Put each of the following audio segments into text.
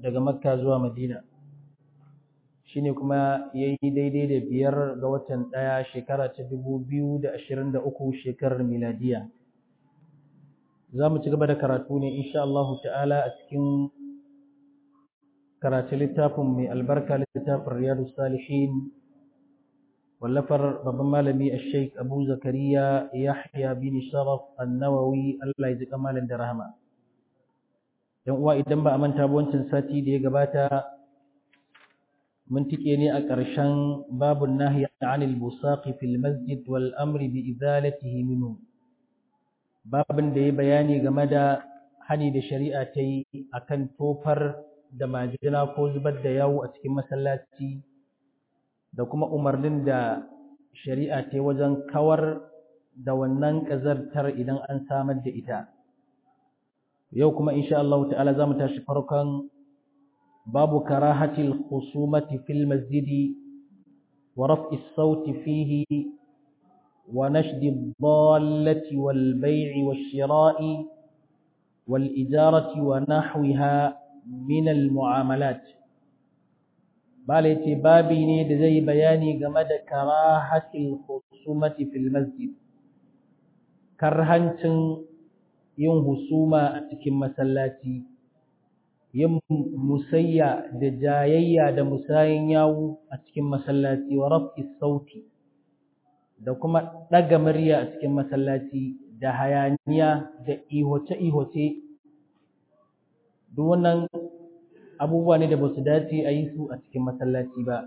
daga makka zuwa madina shine kuma ya yi daidai da biyar ga watan ɗaya shekara ta dubu biyu da ashirin da uku shekarar miladiya za mu ci gaba da karatu ne insha Allah ta'ala a cikin karatu littafin mai albarka littafin riyadu salihin wallafar babban malami a sheik abu zakariya yahya bin sharaf annawawi Allah ya ji kamalin da rahama yan uwa idan ba a manta ba wancan sati da ya gabata mun tike ne a ƙarshen babun nahyi anil busaqi fil masjid wal amri bi izalatihi minhu babin da ya bayani game da hani da shari'a ta yi akan tofar da majina ko zubar da yawo a cikin masallaci da kuma umarnin da shari'a ta yi wajen kawar da wannan ƙazartar idan an samar da ita yau kuma insha Allah ta'ala za mu tashi farkon babu karahatil khusumati fil masjidi wa raf'i sauti fihi wa nashdi ad-dallati wal bay'i wash-shira'i wal ijarati wa nahwiha min al mu'amalat bala yace babi ne da zai bayani game da karahatil khusumati fil masjid karhancin yin husuma a cikin masallaci yin musayya da jayayya da musayin yawu a cikin masallaci wa raf'i sauti da kuma ɗaga murya a cikin masallaci da hayaniya da ihoce-ihoce duk wannan abubuwa ne da ba su dace a yi su a cikin masallaci ba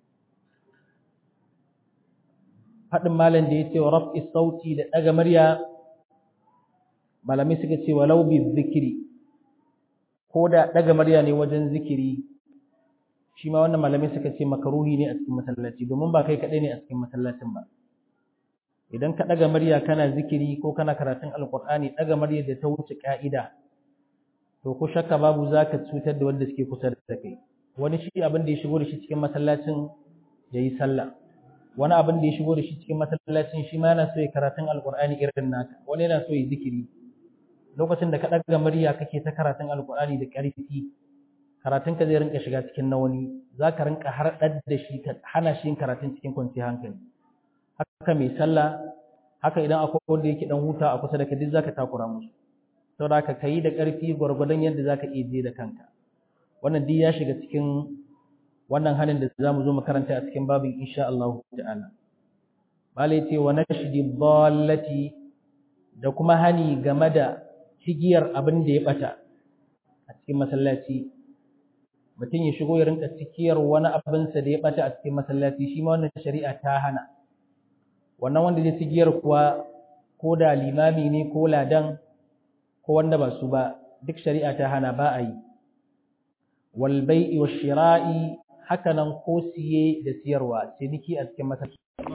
faɗin malam da ya ce wa raf'i sauti da ɗaga murya malamai suka ce walau bi zikiri ko da ɗaga murya ne wajen zikiri shi ma wannan malamai suka ce makaruhi ne a cikin masallaci domin ba kai kaɗai ne a cikin masallacin ba idan ka ɗaga murya kana zikiri ko kana karatun alƙur'ani ɗaga murya da ta wuce ƙa'ida to ko shakka babu za ka cutar da wanda suke kusa da kai wani shi abin da ya shigo da shi cikin masallacin ya yi sallah wani abin da ya shigo da shi cikin masallacin shi ma yana so ya karatun alƙur'ani irin naka wani yana so ya zikiri lokacin da ka ɗaga murya kake ta karatun alƙur'ani da ƙarfi karatun ka zai rinka shiga cikin na wani za ka rinka harɗar da shi ka hana shi yin karatun cikin kwanciyar hankali haka mai sallah haka idan akwai wanda yake dan huta a kusa da ka duk zaka takura musu saboda haka kayi da ƙarfi gwargwadon yadda zaka iya je da kanka wannan duk ya shiga cikin wannan hanin da zamu zo mu karanta a cikin babin insha Allah ta'ala bale ce wa nashdi dallati da kuma hani game da cigiyar abin da ya bata a cikin masallaci mutum ya shigo ya rinka cikiyar wani abinsa da ya bata a cikin masallaci shi ma wannan shari'a ta hana wannan wanda zai cigiyar kuwa ko da limami ne ko ladan ko wanda ba su ba duk shari'a ta hana ba a yi wal bai'i wa shira'i haka nan ko siye da siyarwa ciniki a cikin masallaci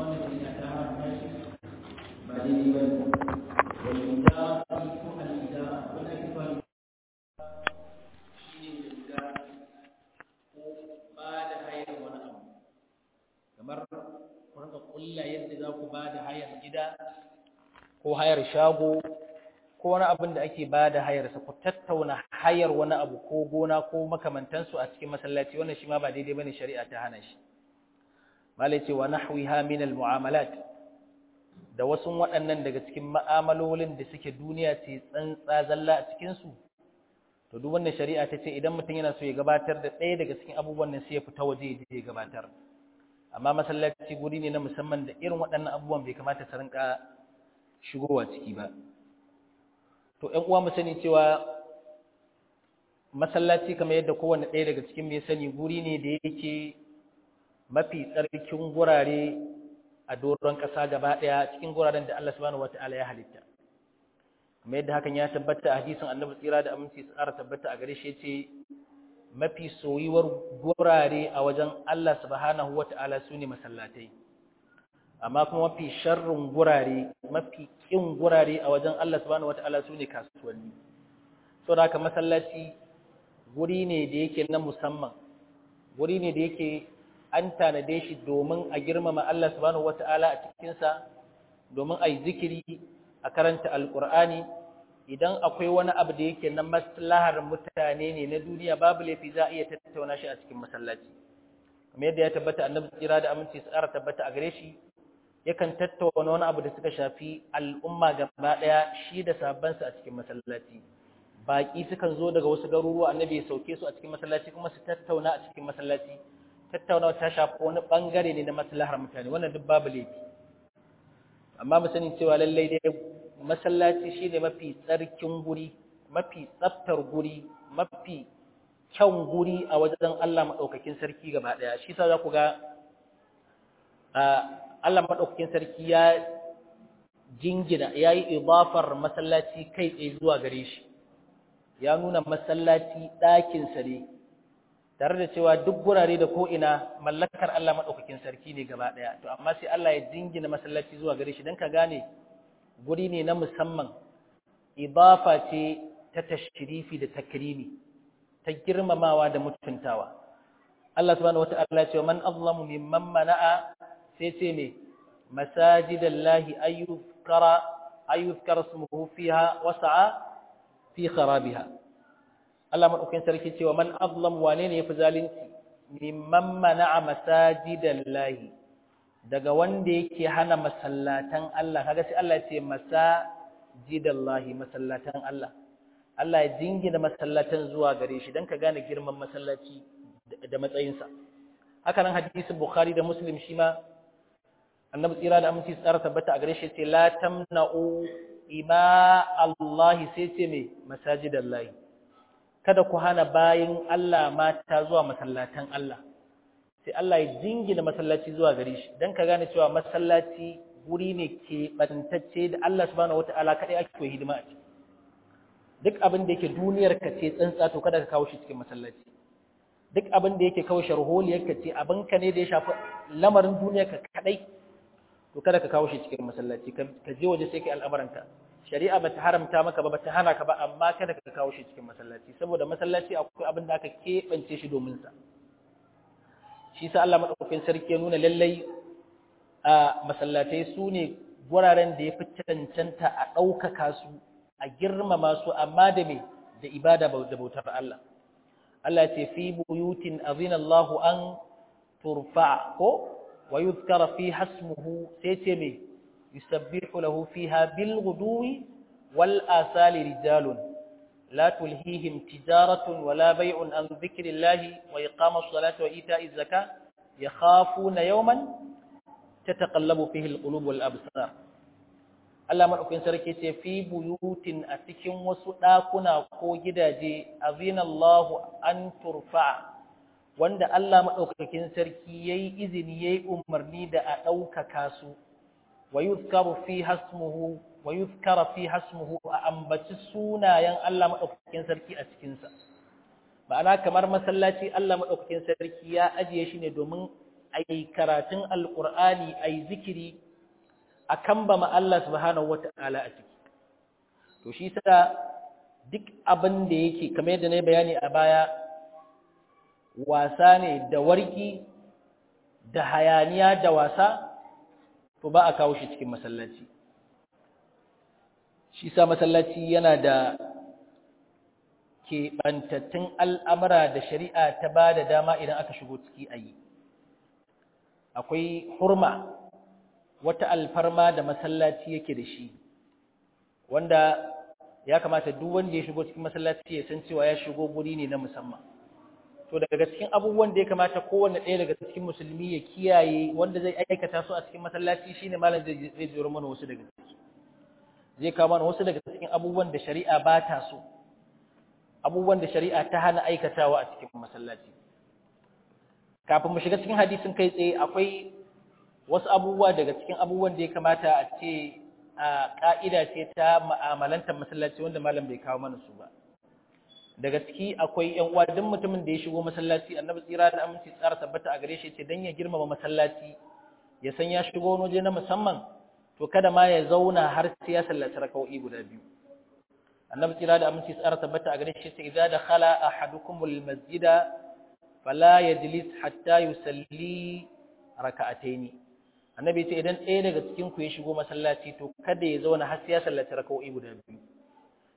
kamar ku rinka kulla yadda za ku ba da hayar gida ko hayar shago ko wani abin da ake ba da hayarsa ku tattauna hayar wani abu ko gona ko makamantansu a cikin masallaci wannan shi ma ba daidai bane shari'a ta hana shi malai ce wa nahwiha min al mu'amalat da wasu waɗannan daga cikin ma'amalolin da suke duniya ce tsantsa zalla a cikin su to duk wannan shari'a ta ce idan mutum yana so ya gabatar da ɗaya daga cikin abubuwan nan sai ya fita waje ya gabatar amma masallaci guri ne na musamman da irin waɗannan abubuwan bai kamata su rinka shigowa ciki ba to ƴan uwa mu sani cewa masallaci kamar yadda kowanne ɗaya daga cikin mai sani guri ne da yake mafi tsarkin gurare a doron ƙasa gaba ɗaya cikin guraren da Allah subhanahu wata'ala ya halitta kamar yadda hakan ya tabbata a hadisin annabi tsira da aminci su ƙara tabbata a gare shi yace mafi soyuwar gurare a wajen Allah subhanahu wata'ala su ne masallatai amma kuma mafi sharrin gurare mafi ƙin gurare a wajen Allah subhanahu wata'ala su ne kasuwanni saboda haka masallaci guri ne da yake na musamman guri ne da yake an tanade shi domin a girmama Allah subhanahu wata'ala a cikinsa domin a yi zikiri a karanta alƙur'ani idan akwai wani abu da yake na maslahar mutane ne na duniya babu laifi za a iya tattauna shi a cikin masallaci kamar yadda ya tabbata annabi tsira da aminci tsara tabbata a gare shi yakan tattauna wani abu da suka shafi al'umma gaba daya shi da sabansa a cikin masallaci baki sukan zo daga wasu garuruwa annabi ya sauke su a cikin masallaci kuma su tattauna a cikin masallaci tattaunawa ta shafi wani bangare ne na maslahar mutane wannan duk babu laifi amma mu sani cewa lallai dai masallaci shine mafi tsarkin guri mafi tsaftar guri mafi kyan guri a wajen Allah madaukakin sarki gaba daya shi yasa za ku ga Allah madaukakin sarki ya jingina yayi idafar masallaci kai tsaye zuwa gare shi ya nuna masallaci ɗakin sa ne tare da cewa duk gurare da ko'ina mallakar Allah maɗaukakin sarki ne gaba ɗaya to amma sai Allah ya jingina masallaci zuwa gare shi don ka gane guri ne na musamman ibafa ce ta tashrifi da takrimi ta girmamawa da mutuntawa Allah subhanahu wata'ala ya ce man azlamu mimman mana'a sai ce ne masajidallahi ayyuzkara ayyuzkara ismuhu fiha wasa'a fi kharabiha Allah maɗaukin sarki cewa man azlam wane ne ya fi zalunci mimman mana'a masajidan lahi daga wanda yake hana masallatan Allah kaga sai Allah ya ce masajidan lahi masallatan Allah Allah ya jingina masallatan zuwa gare shi dan ka gane girman masallaci da matsayinsa haka nan hadisin Bukhari da Muslim shi ma annabi tsira da aminci tsara tabbata a gare shi ce la tamna'u ima Allah sai ce me masajidan lahi kada ku hana bayin Allah mata zuwa masallatan Allah sai Allah ya jingina masallaci zuwa gare shi dan ka gane cewa masallaci guri ne ke bantacce da Allah subhanahu wataala kadai ake koyi hidima a ciki duk abin da yake duniyar ka ce tsantsa to kada ka kawo shi cikin masallaci duk abin da yake kawo sharholiyar ka ce abin ka ne da ya shafi lamarin duniyar ka kadai to kada ka kawo shi cikin masallaci ka je waje sai kai al'amuranka shari'a bata haramta maka ba bata hana ka ba amma kada ka kawo shi cikin masallaci saboda masallaci akwai abin da aka keɓance shi domin sa shi sa Allah madaukakin sarki ya nuna lallai a masallatai su ne guraren da ya fi cancanta a ɗaukaka su a girmama su amma da me da ibada da bautar Allah Allah ce fi buyutin azina Allah an turfa ko wa yuzkara fi hasmuhu sai ce me يسبح له فيها بالغدو والآثال رجال لا تلهيهم تجارة ولا بيع عن ذكر الله وإقام الصلاة وإيتاء الزكاة يخافون يوما تتقلب فيه القلوب والأبصار Allah maɗaukin sarki ce fi buyutin a cikin wasu ɗakuna ko gidaje azina Allahu an turfa wanda Allah maɗaukakin sarki yayi izini yayi umarni da a ɗaukaka su ويذكر فيها اسمه ويذكر فيها اسمه أنبت سونا ين الله مدوكين سركي a cikin sa ma'ana kamar masallaci Allah madaukakin sarki ya ajiye shi ne domin ai karatun alqur'ani ai zikiri akan ba ma Allah subhanahu wata'ala a ciki to shi sa duk abin da yake kamar yadda na bayani a baya wasa ne da warki da hayaniya da wasa to ba a kawo shi cikin masallaci shi sa masallaci yana da keɓantattun al'amura da shari'a ta ba da dama idan aka shigo ciki a yi akwai hurma wata alfarma da masallaci yake da shi wanda ya kamata duk wanda ya shigo cikin masallaci ya san cewa ya shigo guri ne na musamman to daga cikin abubuwan da ya kamata kowanne ɗaya daga cikin musulmi ya kiyaye wanda zai aikata su a cikin masallaci shine malam zai zai jiro mana wasu daga ciki zai kawo mana wasu daga cikin abubuwan da shari'a ba ta so abubuwan da shari'a ta hana aikatawa a cikin masallaci kafin mu shiga cikin hadisin kai tsaye akwai wasu abubuwa daga cikin abubuwan da ya kamata a ce a ka'ida ce ta ma'amalantar masallaci wanda malam bai kawo mana su ba daga ciki akwai ƴan uwa duk mutumin da ya shigo masallaci annabi tsira da aminci tsara tabbata a gare shi ce dan ya girmama masallaci ya san ya shigo wani waje na musamman to kada ma ya zauna har sai ya sallaci raka'o'i guda biyu annabi tsira da aminci tsara tabbata a gare shi ce idza dakhala ahadukumul masjida fala yajlis hatta yusalli raka'ataini annabi ce idan ɗaya daga cikin ku ya shigo masallaci to kada ya zauna har sai ya sallaci raka'o'i guda biyu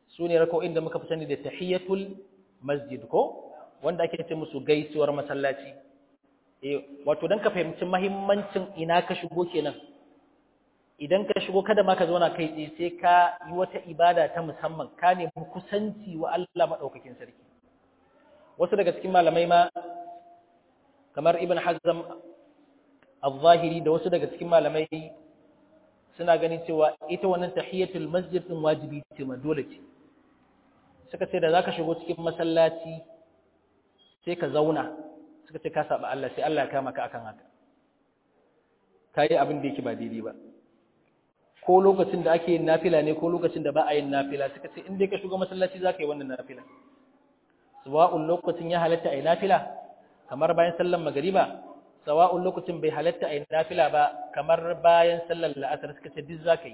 su ne raka'o'in da muka fi sani da tahiyatul masjid ko wanda ake ce musu gaisuwar masallaci eh wato dan ka fahimci muhimmancin ina ka shigo kenan idan ka shigo kada ma ka zauna kai tsaye sai ka yi wata ibada ta musamman ka nemi kusanci wa Allah madaukakin sarki wasu daga cikin malamai ma kamar ibn hazm al-zahiri da wasu daga cikin malamai suna ganin cewa ita wannan tahiyatul masjid din wajibi ce ma dole ce suka ce da zaka shigo cikin masallaci sai ka zauna suka ce ka saba Allah sai Allah ya kama ka akan haka kai abin da yake ba daidai ba ko lokacin da ake yin nafila ne ko lokacin da ba a yin nafila suka ce in dai ka shigo masallaci zaka yi wannan nafila sawa'un lokacin ya halatta ayi nafila kamar bayan sallar magriba sawa'un lokacin bai halatta ayi nafila ba kamar bayan sallar la'asar suka ce duk zaka yi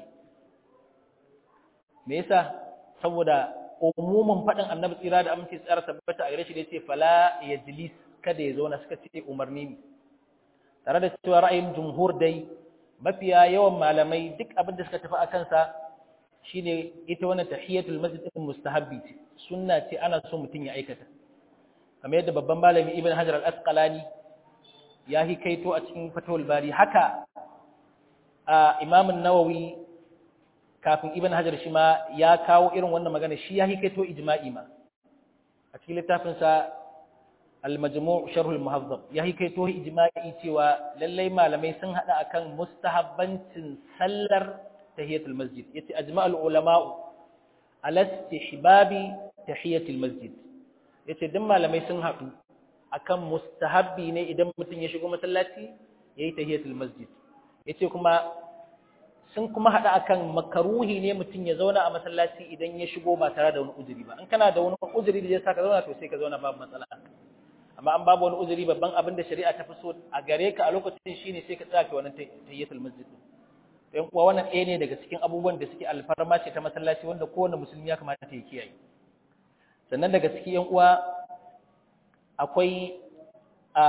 me yasa saboda umumin fadin annabi tsira da aminci tsara tabbata a gare shi da yace fala yajlis kada ya zauna suka ce umarni ne tare da cewa ra'ayin jumhur dai mafiya yawan malamai duk abin da suka tafi a kansa shine ita wannan tahiyatul masjid din mustahabbi ce sunna ce ana so mutum ya aikata kamar yadda babban malami ibn hajar al-asqalani ya hikaito a cikin fatawul bari haka a imam an-nawawi kafin ibn hajar shi ma ya kawo irin wannan magana shi ya hikaito ijma'i ma a cikin littafin sa al-majmu' sharh al-muhazzab ya hikaito ijma'i cewa lallai malamai sun hada akan mustahabbancin sallar tahiyatul masjid yace ajma'ul ulama'u ala istihbabi tahiyatul masjid yace duk malamai sun hadu akan mustahabbi ne idan mutum ya shigo masallaci yayi tahiyatul masjid yace kuma sun kuma hada akan makaruhi ne mutum ya zauna a masallaci idan ya shigo ba tare da wani uzuri ba in kana da wani uzuri da zai saka zauna to sai ka zauna babu matsala amma an babu wani uzuri babban abin da shari'a ta fi so a gare ka a lokacin shine sai ka tsaya wannan tahiyatul masjid yan uwa wannan ɗaya ne daga cikin abubuwan da suke alfarma ce ta masallaci wanda kowane musulmi ya kamata ya kiyaye sannan daga cikin yan uwa akwai a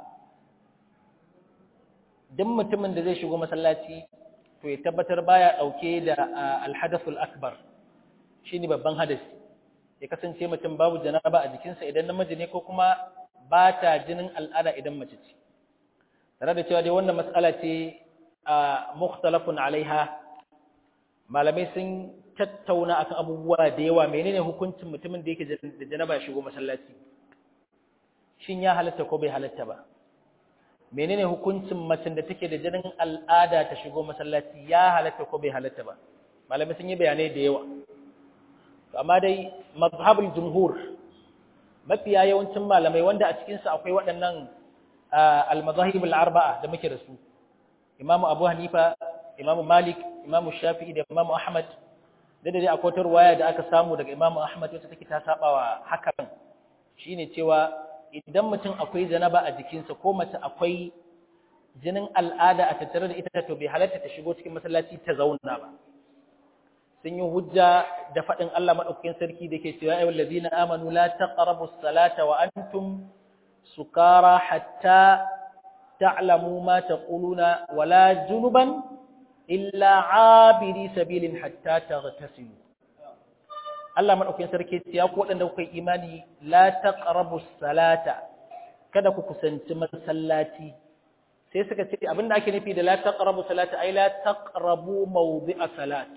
duk mutumin da zai shigo masallaci to ya tabbatar baya dauke da alhadathul akbar shine babban hadasi ya kasance mutum babu janaba a jikinsa idan namiji ne ko kuma ba ta jinin al'ada idan mace ce tare da cewa dai wannan matsala ce a mukhtalafun alaiha malamai sun tattauna akan abubuwa da yawa menene hukuncin mutumin da yake da janaba ya shigo masallaci shin ya halatta ko bai halatta ba menene hukuncin macen da take da jinin al'ada ta shigo masallaci ya halatta ko bai halatta ba malamai sun yi bayanai da yawa amma dai mazhabul jumhur mafiya yawancin malamai wanda a cikin su akwai waɗannan al-mazahib al-arba'a da muke da su Imam Abu Hanifa Imam Malik Imam Shafi'i da Imam Ahmad da dai akwai wata ruwaya da aka samu daga Imam Ahmad wacce take ta sabawa hakan shine cewa idan mutum akwai janaba a jikinsa ko mace akwai jinin al'ada a tattare da ita to bai halatta ta shigo cikin masallaci ta zauna ba sun yi hujja da faɗin Allah maɗaukakin sarki da ke cewa ayyul ladina amanu la taqrabu salata wa antum sukara hatta ta'lamu ma taquluna wala junuban illa abiri sabilin hatta taghtasilu Allah maɗaukakin sarki ce ya ku waɗanda kuka yi imani la taqrabu salata kada ku kusanci masallaci sai suka ce abinda ake nufi da la taqrabu salata ai la taqrabu mawdi'a salat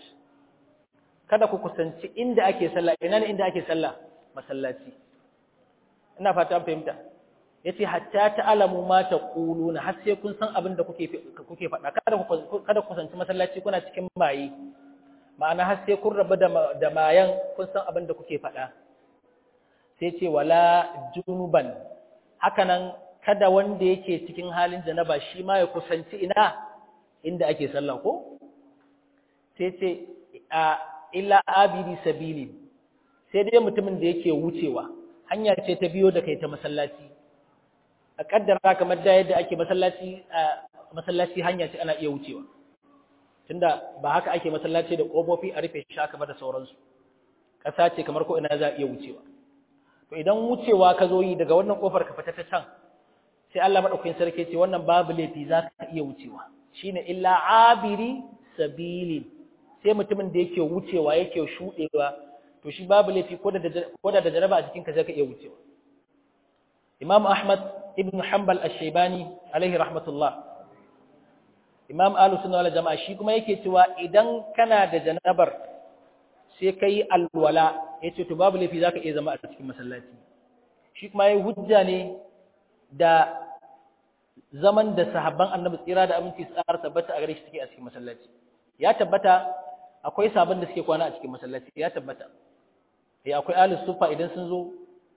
kada ku kusanci inda ake sallah ina ne inda ake sallah masallaci ina fata an fahimta yace hatta ta'lamu ma taquluna har sai kun san abin da kuke kuke faɗa kada ku kada ku kusanci masallaci kuna cikin maye ma'ana har sai kun rabu da mayan kun san abin da kuke faɗa sai ce wala junuban hakanan kada wanda yake cikin halin janaba shi ma ya kusanci ina inda ake sallah ko sai ce a illa abidi sabili sai dai mutumin da yake wucewa hanya ce ta biyo da kai ta masallaci a kaddara kamar da yadda ake masallaci masallaci hanya ce ana iya wucewa tunda ba haka ake masallaci da kofofi a rufe shi haka ba da sauransu ƙasa ce kamar ko ina za a iya wucewa to idan wucewa ka zo yi daga wannan kofar ka fita ta can sai Allah madaukakin sarki ce wannan babu laifi za ka iya wucewa shine illa abiri sabili sai mutumin da yake wucewa yake shudewa to shi babu laifi ko da ko da janaba a jikinka zaka iya wucewa Imam Ahmad ibn Hanbal ash-Shaybani alaihi rahmatullah Imam Ahlus Sunna wal Jama'a shi kuma yake cewa idan kana da janabar sai kai alwala yace to babu laifi zaka iya zama a cikin masallaci shi kuma yayi hujja ne da zaman da sahabban Annabi tsira da aminci tsara tabbata a gare shi suke a cikin masallaci ya tabbata akwai sabon da suke kwana a cikin masallaci ya tabbata eh akwai ahlus sufa idan sun zo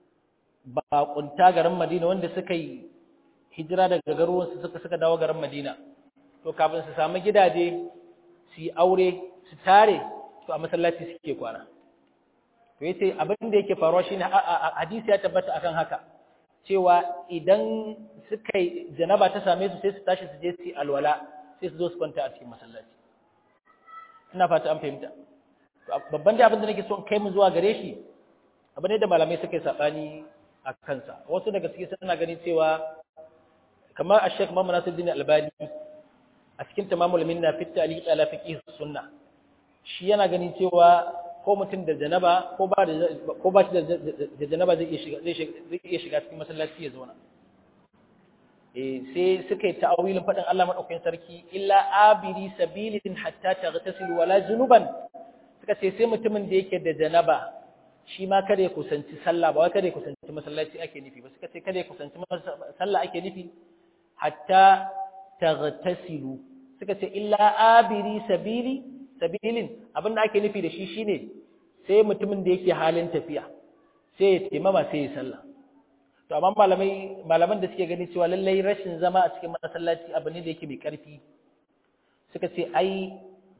baƙunta garin Madina wanda suka yi hijira daga garuruwansu suka suka dawo garin Madina to kafin su samu gidaje su yi aure su tare to a masallaci suke kwana to yace abin da yake faruwa shine hadisi ya tabbata akan haka cewa idan suka yi janaba ta same su sai su tashi su je su yi alwala sai su zo su kwanta a cikin masallaci ina fata an fahimta babban da abin da nake so in kai mu zuwa gare shi abu ne da malamai suka yi sabani a kansa wasu daga cikin suna gani cewa kamar a shek Muhammad Nasiruddin Albani a cikin tamamul minna fi ta'liq ala fiqh sunna shi yana gani cewa ko mutum da janaba ko ba da ko ba shi da janaba zai iya shiga zai iya shiga cikin masallaci ya zauna eh sai suka yi ta'awilin fadin Allah madaukakin sarki illa abiri sabilin hatta taghtasilu wala junuban suka ce sai mutumin da yake da janaba shi ma kada ya kusanci sallah ba wai kada ya kusanci masallaci ake nufi ba suka ce kada ya kusanci sallah ake nufi hatta taghtasilu suka ce illa abiri sabili sabilin abinda ake nufi da shi shine sai mutumin da yake halin tafiya sai ya taimama sai ya sallah to amma malamai malaman da suke gani cewa lallai rashin zama a cikin masallaci abu ne da yake mai karfi suka ce ai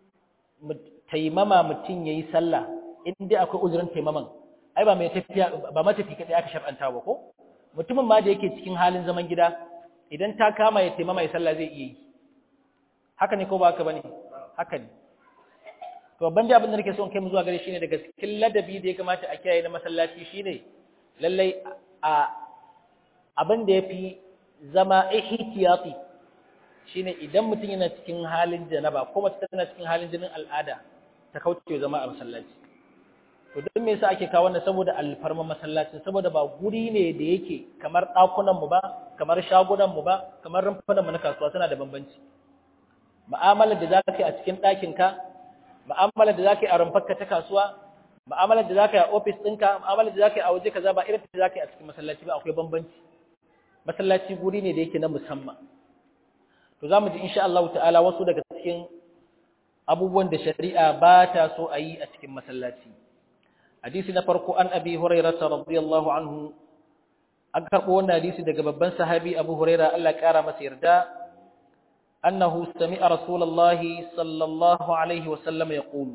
taimama mutum yayi sallah in dai akwai uzurin taimaman ai ba mai tafiya ba matafi kadai aka shar'anta ba ko mutumin ma da yake cikin halin zaman gida idan ta kama ya taimama ya sallah zai iya yi haka ne ko ba haka bane haka ne to babban da abin da nake so in kai mu zuwa gare shine daga cikin ladabi da ya kamata a kiyaye na masallaci shine lallai a abin da yafi zama ihtiyati shine idan mutum yana cikin halin janaba ko mace tana cikin halin jinin al'ada ta kauce zama a masallaci to don me yasa ake kawo wannan saboda alfarma masallacin saboda ba guri ne da yake kamar ɗakunan mu ba kamar shagunan mu ba kamar rumfunan mu na kasuwa suna da bambanci mu'amalar da zaka yi a cikin ɗakin ka mu'amalar da zaka yi a rumfarka ta kasuwa mu'amalar da zaka yi a office ɗinka mu'amalar da zaka yi a waje kaza ba irin da zaka yi a cikin masallaci ba akwai bambanci masallaci guri ne da yake na musamman to zamu ji insha Allah ta'ala wasu daga cikin abubuwan da shari'a ba ta so a yi a cikin masallaci hadisi na farko an abi hurairah radiyallahu anhu an karbo wannan hadisi daga babban sahabi abu hurairah Allah kara masa yarda annahu sami'a rasulullahi sallallahu alaihi wa sallam yaqulu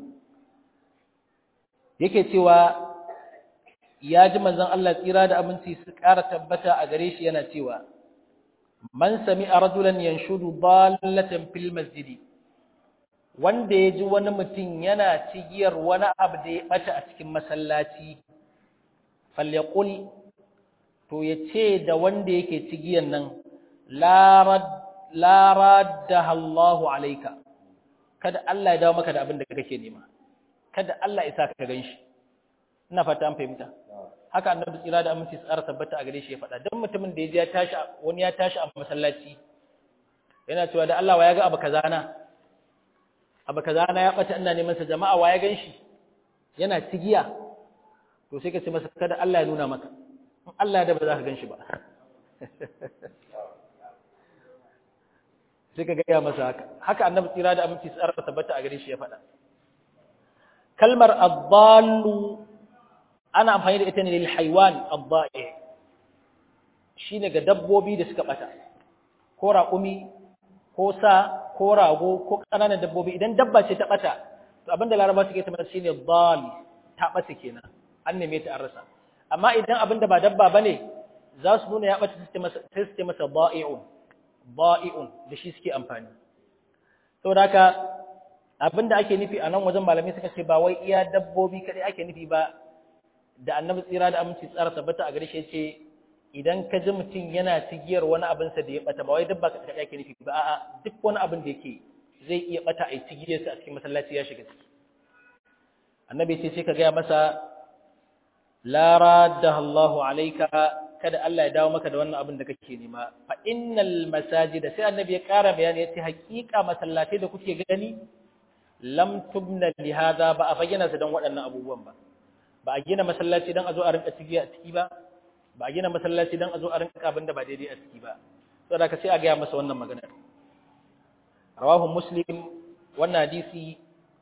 yake cewa ya ji manzon Allah tsira da aminci su kara tabbata a gare shi yana cewa man sami'a rajulan yanshudu dallatan fil masjidi wanda ya ji wani mutum yana cigiyar wani abu da ya ɓata a cikin masallaci, falyakul to ya ce da wanda yake cigiyar nan, lara da Allahu alaika, kada Allah ya dawo maka da abin da kake nema, kada Allah isa ka gan shi, ina fata an fahimta. Haka annabi tsira da aminci tsara tabbata a gare shi ya faɗa, don mutumin da ya ji ya tashi wani ya tashi a masallaci, yana cewa da Allah wa ya ga abu kaza na, abu kaza na ya bata ina neman sa jama'a wa ya ganshi yana cigiya to sai ka ce masa kada Allah ya nuna maka in Allah da ba za ka ganshi ba sai ka gaya masa haka haka annabi tsira da aminci tsara tabbata a gare shi ya faɗa kalmar ad-dallu ana amfani da ita ne lil haywan ad-da'i shine ga dabbobi da suka bata ko raƙumi ko sa ko rago ko ƙananan dabbobi idan dabba ce ta ɓata to abinda laraba suke ta shi ne dal ta ɓata kenan an neme ta an rasa amma idan abinda ba dabba ba ne za su nuna ya ɓata sai su ce masa ba'i'un ba'i'un da shi suke amfani saboda haka abinda ake nufi a nan wajen malamai suka ce ba wai iya dabbobi kaɗai ake nufi ba da annabi tsira da aminci tsara tabbata a gare shi ce idan ka ji mutum yana cigiyar wani abinsa da ya bata ba wai dabba ka kaɗa ke nufi ba a'a duk wani abin da yake zai iya bata a cigiyarsa a cikin masallaci ya shiga ciki annabi ce sai ka gaya masa la raddaha Allahu alayka kada Allah ya dawo maka da wannan abin da kake nema fa innal masajid sai annabi ya ƙara bayani yace haƙiƙa masallatai da kuke gani lam tubna li hada ba a bayyana su dan waɗannan abubuwan ba ba a gina masallaci dan a zo a rinka ciki a ciki ba ba a gina masallaci dan a zo a rinka abin da ba daidai a ciki ba saboda ka sai a ga masa wannan magana rawahu muslim wannan hadisi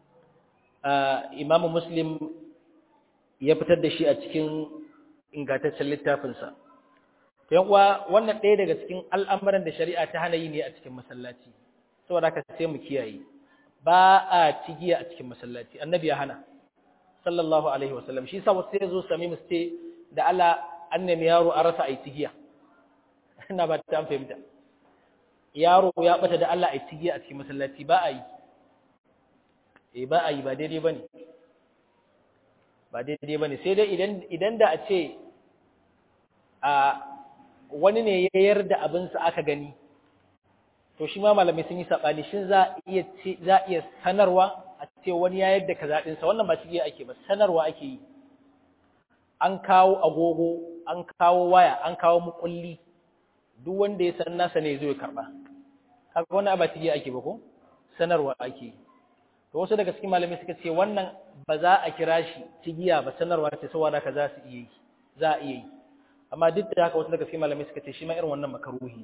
imamu muslim ya fitar da shi a cikin ingantaccen littafinsa yan uwa wannan ɗaya daga cikin al'amuran da shari'a ta hana yi ne a cikin masallaci saboda haka sai mu kiyaye ba a cigiya a cikin masallaci annabi ya hana sallallahu alaihi wasallam shi sa wasu sai zo sami mu ce da Allah an nemi yaro a rasa ai cigiya ina ba ta fahimta yaro ya bata da Allah ai cigiya a cikin masallaci ba a yi eh ba a yi ba daidai bane ba daidai bane sai dai idan idan da a ce a wani ne ya yarda abinsa aka gani to shi ma malamai sun yi saɓani shin za iya za iya sanarwa a ce wani ya yarda kaza ɗinsa wannan ba shi ake ba sanarwa ake yi an kawo agogo an kawo waya an kawo mukulli duk wanda ya san nasa ne zai karba kaga wannan ba shi ake ba ko sanarwa ake yi to wasu daga cikin malamai suka ce wannan ba za a kira shi cigiya ba sanarwa ce saboda ka za su iya yi za a iya yi amma duk da haka wasu daga cikin malamai suka ce shi ma irin wannan makaruhi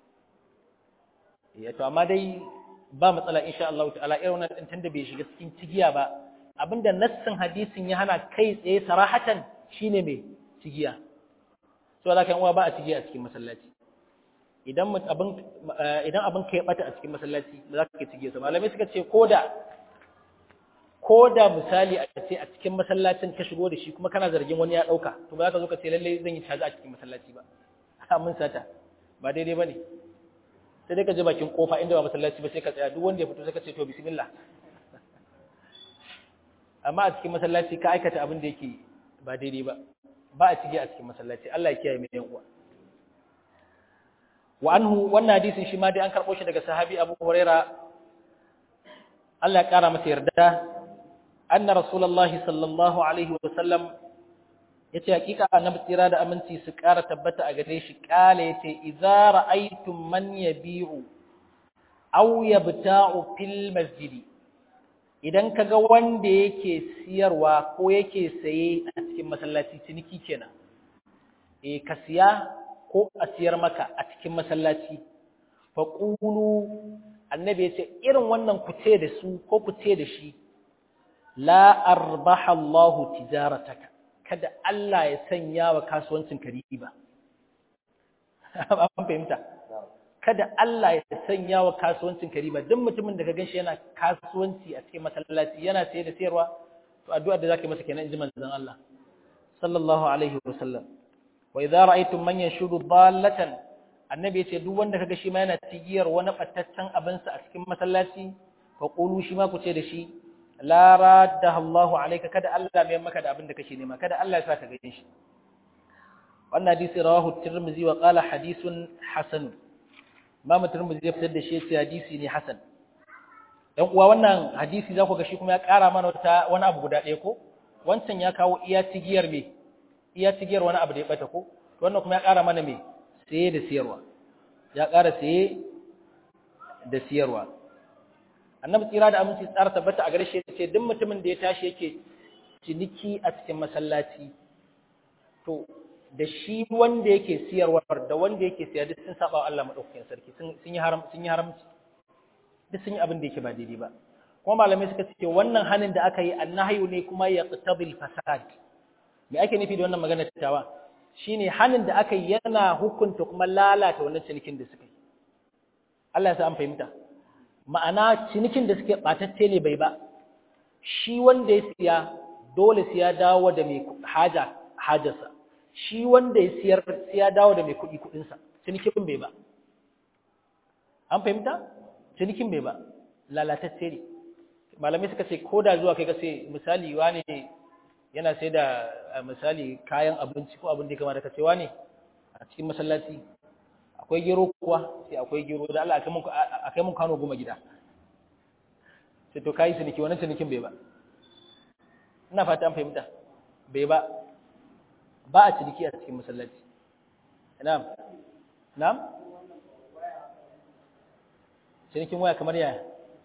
ne to amma dai ba matsala insha Allah ta'ala irin wannan din tunda bai shiga cikin cigiya ba abinda nassin hadisin ya hana kai tsaye sarahatan shine mai cigiya to da kan uwa ba a cigiya a cikin masallaci idan abin idan abin kai bata a cikin masallaci ba za ka cigiya sa malamai suka ce koda koda misali a ce a cikin masallacin ka shigo da shi kuma kana zargin wani ya dauka to ba za ka zo ka ce lalle zan yi caji a cikin masallaci ba mun sata ba daidai bane sai dai ka je bakin kofa inda ba masallaci ba sai ka tsaya duk wanda ya fito sai ka ce to bismillah amma a cikin masallaci ka aikata abin da yake ba daidai ba ba a cige a cikin masallaci Allah ya kiyaye mu yan uwa wa anhu wannan hadisin shi ma dai an karbo shi daga sahabi Abu Huraira Allah ya kara masa yarda anna rasulullahi sallallahu alaihi wa sallam yace hakika annabi tsira da aminci su ƙara tabbata a gare shi kale yace idza ra'aytum man yabi'u aw yabta'u fil masjidi idan kaga wanda yake siyarwa ko yake saye a cikin masallaci ciniki kenan eh ka siya ko a siyar maka a cikin masallaci fa qulu annabi yace irin wannan ku ce da su ko ku ce da shi la arbaha Allahu tijarataka kada Allah ya sanya wa kasuwancin ka riba an fahimta kada Allah ya sanya wa kasuwancin ka riba duk mutumin da ka ganshi yana kasuwanci a cikin masallaci yana saye da sayarwa to addu'ar da zaka masa kenan inji manzon Allah sallallahu alaihi wasallam wa idza ra'aytum man yanshudu dallatan annabi yace duk wanda kaga shi ma yana tigiyar wani battaccen abin sa a cikin masallaci fa qulu shi ma ku ce da shi la raddaha Allahu alayka kada Allah mai maka da abin da kake nema kada Allah ya saka ganin shi wannan hadisi rawahu tirmidhi wa qala hadithun hasan Imam tirmidhi ya fitar da shi yace hadisi ne hasan dan uwa wannan hadisi za ku ga shi kuma ya ƙara mana wata wani abu guda ɗaya ko wancan ya kawo iya tigiyar me iya tigiyar wani abu da ya bata ko to wannan kuma ya ƙara mana me saye da siyarwa ya ƙara saye da siyarwa annabi tsira da aminci tsara tabbata a gare shi ce duk mutumin da ya tashi yake ciniki a cikin masallaci to da shi wanda yake siyarwa da wanda yake siya duk sun saba wa Allah madaukakin sarki sun yi haram sun yi haramci duk sun yi abin da yake ba daidai ba kuma malamai suka ce wannan hanin da aka yi annahyu ne kuma ya qtabil fasad me ake nufi da wannan magana tawa shine hanin da aka yi yana hukunta kuma lalata wannan cinikin da suka yi Allah ya sa an fahimta ma'ana cinikin da suke ɓatacce ne bai ba shi wanda ya siya dole siya dawo da mai haja hajarsa shi wanda ya siyar siya dawo da mai kuɗi kuɗinsa cinikin bai ba an fahimta cinikin bai ba lalatacce ne malamai suka ce ko da zuwa kai ka sai misali wane yana sai da misali kayan abinci ko abin da ya kama da ka ce wane a cikin masallaci akwai gero kuwa sai akwai gero da Allah a kai mun kano goma gida sai to kayi ciniki wannan cinikin bai ba ina fata an fahimta bai ba ba a ciniki a cikin masallaci na'am na'am cinikin waya kamar yaya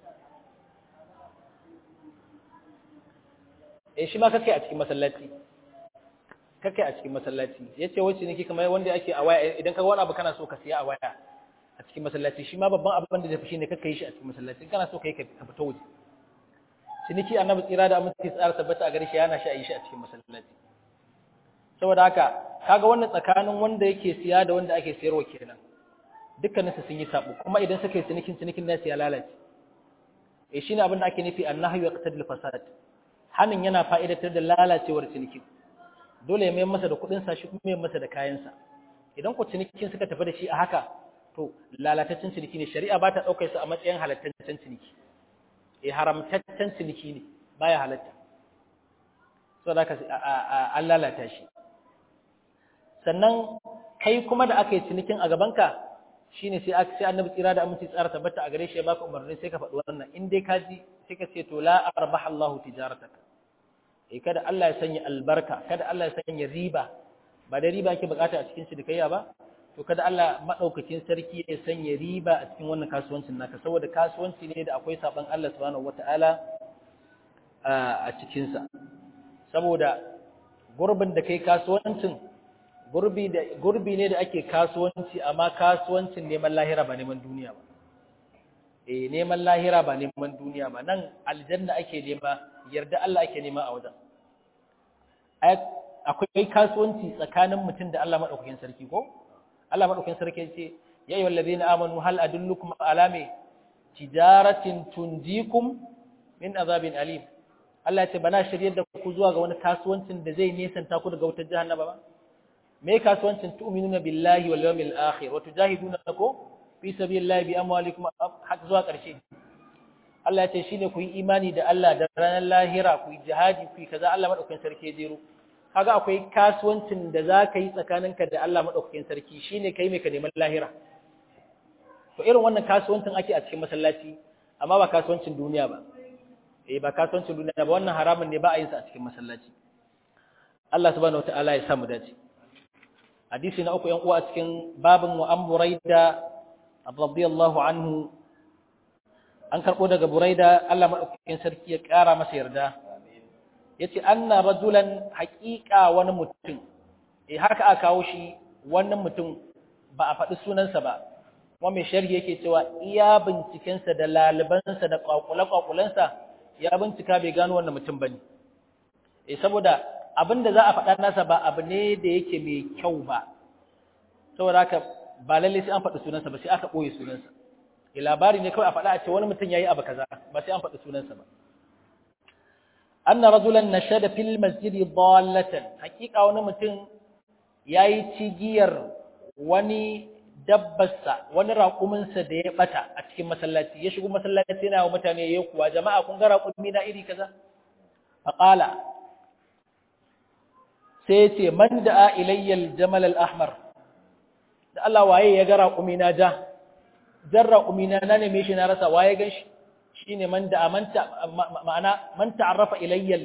eh shi ma kake a cikin masallaci kake a cikin masallaci yace wai ciniki kamar wanda ake a waya idan ka wani abu kana so ka siya a waya a cikin masallaci shi ma babban abin da zai fi shine kake yi shi a cikin masallaci kana so kai ka fita waje ciniki annabi tsira da aminci tsara tabbata a gare shi yana shi a yi shi a cikin masallaci saboda haka kaga wannan tsakanin wanda yake siya da wanda ake siyarwa kenan dukkanin su sun yi sabo kuma idan suka yi cinikin cinikin nasu ya lalace eh shine abin da ake nufi annahyu yaqtadil fasad hanin yana fa'idatar da lalacewar cinikin dole ya mayar masa da kuɗin sa shi kuma mayar masa da kayan sa idan ku cinikin suka tafi da shi a haka to lalataccen ciniki ne shari'a ba ta ɗaukar su a matsayin halattaccen ciniki eh haramtaccen ciniki ne baya halatta so da an lalata shi sannan kai kuma da aka yi cinikin a gabanka shine sai aka sai annabi tsira da aminci tsara tabbata a gare shi ya baka umarni sai ka faɗi wannan in dai ka ji sai ka ce to la arbaha Allahu tijarataka eh kada Allah ya sanya albarka kada Allah ya sanya riba ba da riba ake bukata a cikin cinikayya ba to kada Allah madaukakin sarki ya sanya riba a cikin wannan kasuwancin naka saboda kasuwanci ne da akwai saban Allah subhanahu wataala a cikin sa saboda gurbin da kai kasuwancin gurbi da gurbi ne da ake kasuwanci amma kasuwancin neman lahira ba neman duniya ba eh neman lahira ba neman duniya ba nan aljanna ake nema yarda Allah ake nema a wajen akwai kasuwanci tsakanin mutum da Allah madaukakin sarki ko Allah madaukakin sarki ya ce ya ayyuhal ladina amanu hal adullukum ala me tijaratin tunjikum min azabin alim Allah ya ce bana shiryar da ku zuwa ga wani kasuwancin da zai nesanta ku daga wutar jahannama ba me kasuwancin tu'minuna billahi wal yawmil akhir wa tujahiduna ko fi sabilillahi bi amwalikum har zuwa ƙarshe Allah ya ce shine ku yi imani da Allah da ranar lahira ku yi jihadi ku yi kaza Allah madaukakin sarki ya jero kaga akwai kasuwancin da za ka yi tsakaninka da Allah madaukakin sarki shine kai mai ka neman lahira to irin wannan kasuwancin ake a cikin masallaci amma ba kasuwancin duniya ba eh ba kasuwancin duniya ba wannan haramun ne ba a yin sa a cikin masallaci Allah subhanahu wataala ya samu dace hadisi na uku yan uwa a cikin babin wa an buraida radiyallahu anhu an karbo daga buraida Allah madaukakin sarki ya kara masa yarda yace anna rajulan haqiqa wani mutum eh haka aka kawo shi wannan mutum ba a faɗi sunansa ba kuma mai sharhi yake cewa iya bincikensa da lalibansa da kwakule-kwakulensa ya bincika bai gano wannan mutum bane eh saboda abin da za a faɗa nasa ba abu ne da yake mai kyau ba saboda haka ba lalle sai an faɗi sunansa ba sai aka ɓoye sunansa e labari ne kawai a faɗa a ce wani mutum ya yi abu kaza ba sai an faɗi sunansa ba anna rajulan nashada fil masjidi dallatan hakika wani mutum yayi cigiyar wani dabbarsa wani raƙuminsa da ya bata a cikin masallaci ya shigo masallaci yana wa mutane ya kuwa jama'a kun ga raƙumi na iri kaza faqala sai ce man da'a ilayyal jamal al-ahmar da Allah waye ya ga raƙumi na ja jan raƙumi na na neme shi na rasa waye gan shi shine man da'a man ma'ana man ta'arrafa ilayyal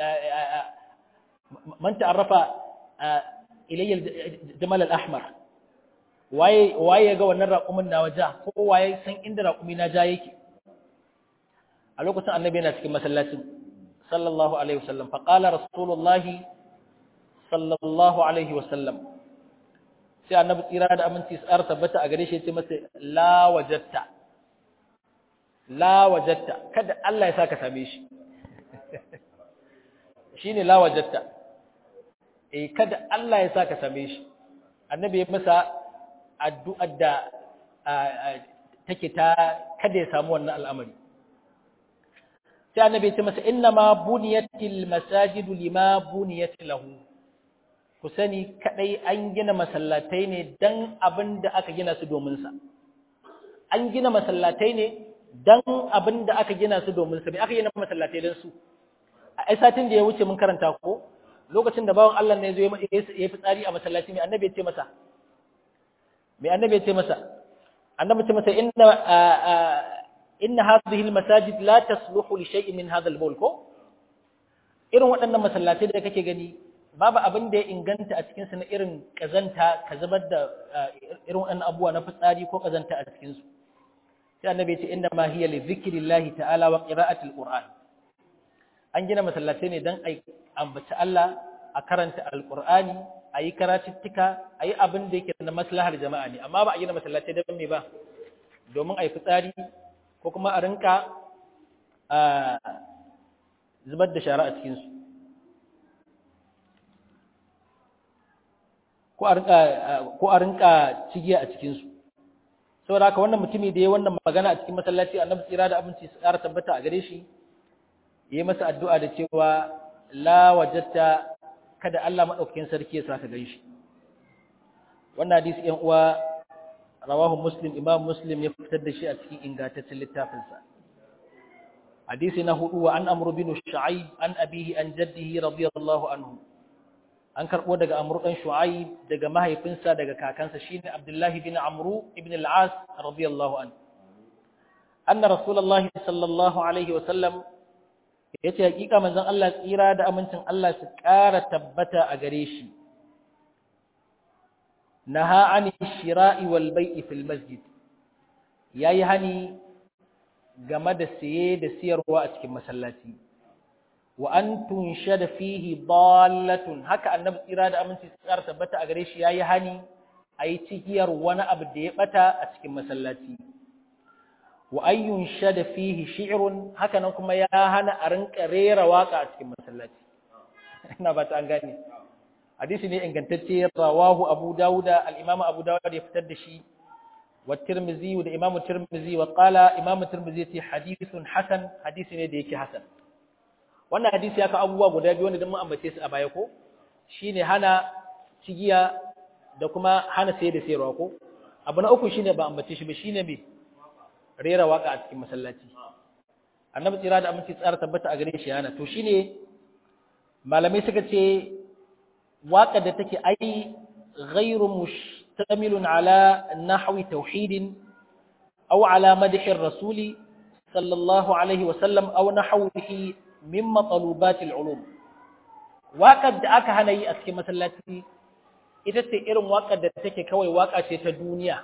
man ta'arrafa ilayyal jamal al-ahmar waye waye ya ga wannan raƙumin na waja ko waye san inda raƙumi na ja yake a lokacin annabi yana cikin masallacin sallallahu alaihi wasallam faqala rasulullahi sallallahu alaihi wasallam sai annabi tsira da aminci tsara tabbata a gare shi ce masa la wajatta la wajatta kada Allah ya saka same shi shine la wajatta eh kada Allah ya saka same shi annabi ya masa addu'ar da take ta kada ya samu wannan al'amari sai annabi ya ce masa inna ma buniyatil masajidu lima buniyat lahu ku sani kadai an gina masallatai ne dan abin da aka gina su domin sa an gina masallatai ne dan abin da aka gina su domin sa bai aka gina masallatai dan su a ai satin da ya wuce mun karanta ko lokacin da bawan Allah ne zo ya yi fitsari a masallaci mai annabi ya ce masa mai annabi ya ce masa annabi ya ce masa inna inna hadhihi almasajid la tasluhu li shay'in min hadha albawl ko irin waɗannan masallatai da kake gani babu abin da ya inganta a cikinsu na irin kazanta ka zubar da irin wannan abubuwa na fitsari ko kazanta a cikinsu sai annabi ya ce inda ma hiya li zikrillahi ta'ala wa qira'atil qur'an an gina masallatai ne dan ai ambaci Allah a karanta alqur'ani ayi karatuttuka ayi abin da yake na maslahar jama'a ne amma ba a gina masallatai dan me ba domin ai fitsari ko kuma a rinka zubar da shara a cikinsu ko a rinka cigiya a cikinsu saboda haka wannan mutumi da ya wannan magana a cikin masallaci annabi tsira da abinci su ƙara tabbata a gare shi yi masa addu'a da cewa la wajatta kada Allah maɗaukakin sarki ya sa ka gan shi wannan hadisi ‘yan uwa rawahu muslim imam muslim ya fitar da shi a cikin ingantaccen littafinsa hadisi na hudu wa an amru bin shu'aib an abihi an jaddihi radiyallahu anhu an karbo daga amru dan shu'aib daga mahaifinsa daga kakansa shine abdullahi bin amru ibn al-as radiyallahu anhu anna rasulullahi sallallahu alaihi wa sallam yace hakika manzon Allah tsira da amincin Allah su ƙara tabbata a gare shi naha ani shira'i wal bai'i fil masjid yayi hani game da siye da siyarwa a cikin masallaci wa an tunshada fihi dallatun haka annabi tsira da aminci tsara tabbata a gare shi yayi hani ayi cikiyar wani abu da ya bata a cikin masallaci wa an yunshada fihi shi'run haka nan kuma ya hana a rinka rera waka a cikin masallaci ina ba ta an gane hadisi ne ingantacce rawahu abu dauda al-imam abu dauda ya fitar da shi والترمذي وده امام الترمذي وقال امام الترمذي حديث حسن حديث ne da yake hasan wannan hadisi ya ka abubuwa guda biyu wanda dan mun ambace su a baya ko shine hana cigiya da kuma hana sayar da sayarwa ko abu na uku shine ba ambace shi ba shine me rera waka a cikin masallaci annabi tsira da aminci tsara tabbata a gare shi yana to shine malamai suka ce waka da take ai ghairu mush مشتمل على نحو توحيد أو على مدح الرسول صلى الله عليه وسلم أو نحوه من مطلوبات العلوم waƙar da aka hana yi a cikin masallaci ita ce irin waƙar da take kawai waƙa ce ta duniya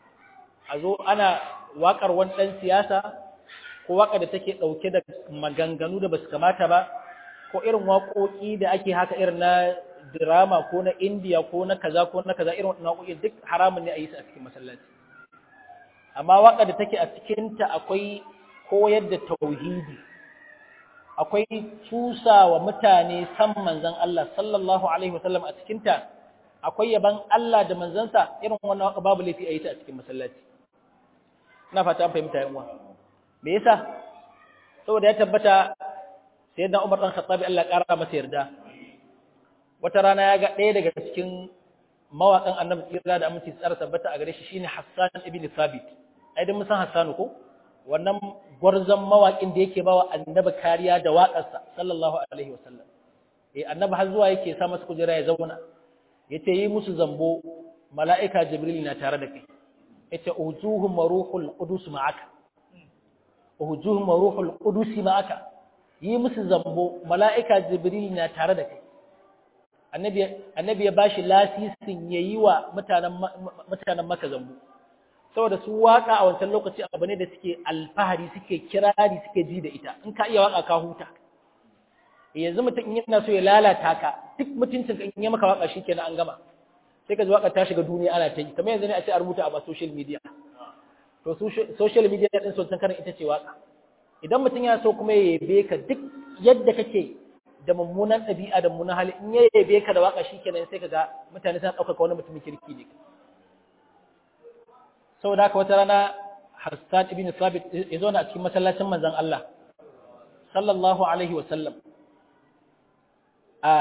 a zo ana waƙar wani ɗan siyasa ko waƙar da take ɗauke da maganganu da basu kamata ba ko irin waƙoƙi da ake haka irin na drama ko na indiya ko na kaza ko na kaza irin wannan waƙoƙi duk haramun ne a yi su a cikin masallaci amma waƙar da take a cikinta akwai koyar da tauhidi akwai cusa wa mutane san manzon Allah sallallahu alaihi wasallam a cikinta akwai yaban Allah da manzansa irin wannan waƙa babu laifi a yi ta a cikin masallaci ina fata an fahimta yan uwa me yasa saboda ya tabbata sayyidina Umar dan Khattab Allah ƙara masa yarda wata rana ya ga ɗaya daga cikin mawaƙan annabi tsira da aminci tsara tabbata a gare shi shine Hassan ibn Thabit ai dan mun san Hassan ko wannan gwarzon mawaƙin da yake bawa annabi kariya da waƙarsa sallallahu alaihi wasallam eh annabi har zuwa yake sa masa kujera ya zauna yace yi musu zambo mala'ika jibril na tare da kai yace ujuhum ruhul qudus ma'aka ujuhum ruhul qudus ma'aka yi musu zambo mala'ika jibril na tare da kai annabi annabi ya bashi lasisin yayi wa mutanen mutanen maka zambo saboda su waka a wancan lokaci abu ne da suke alfahari suke kirari suke ji da ita in ka iya waka ka huta yanzu mutum in yana so ya lalata ka duk mutuncin ka in ya maka waka shikenan an gama sai ka ji waka ta shiga duniya ana ta yi kamar yanzu ne a ce a rubuta a social media to social media din sun karin ita ce waka idan mutum ya so kuma ya yabe ka duk yadda kake da mummunan ɗabi'a da mummunan hali in ya yabe ka da waka shikenan sai ka ga mutane suna ɗaukaka wani mutumin kirki ne saboda haka wata rana Hassan ibn Sabit ya zo a cikin masallacin manzon Allah sallallahu alaihi wa sallam a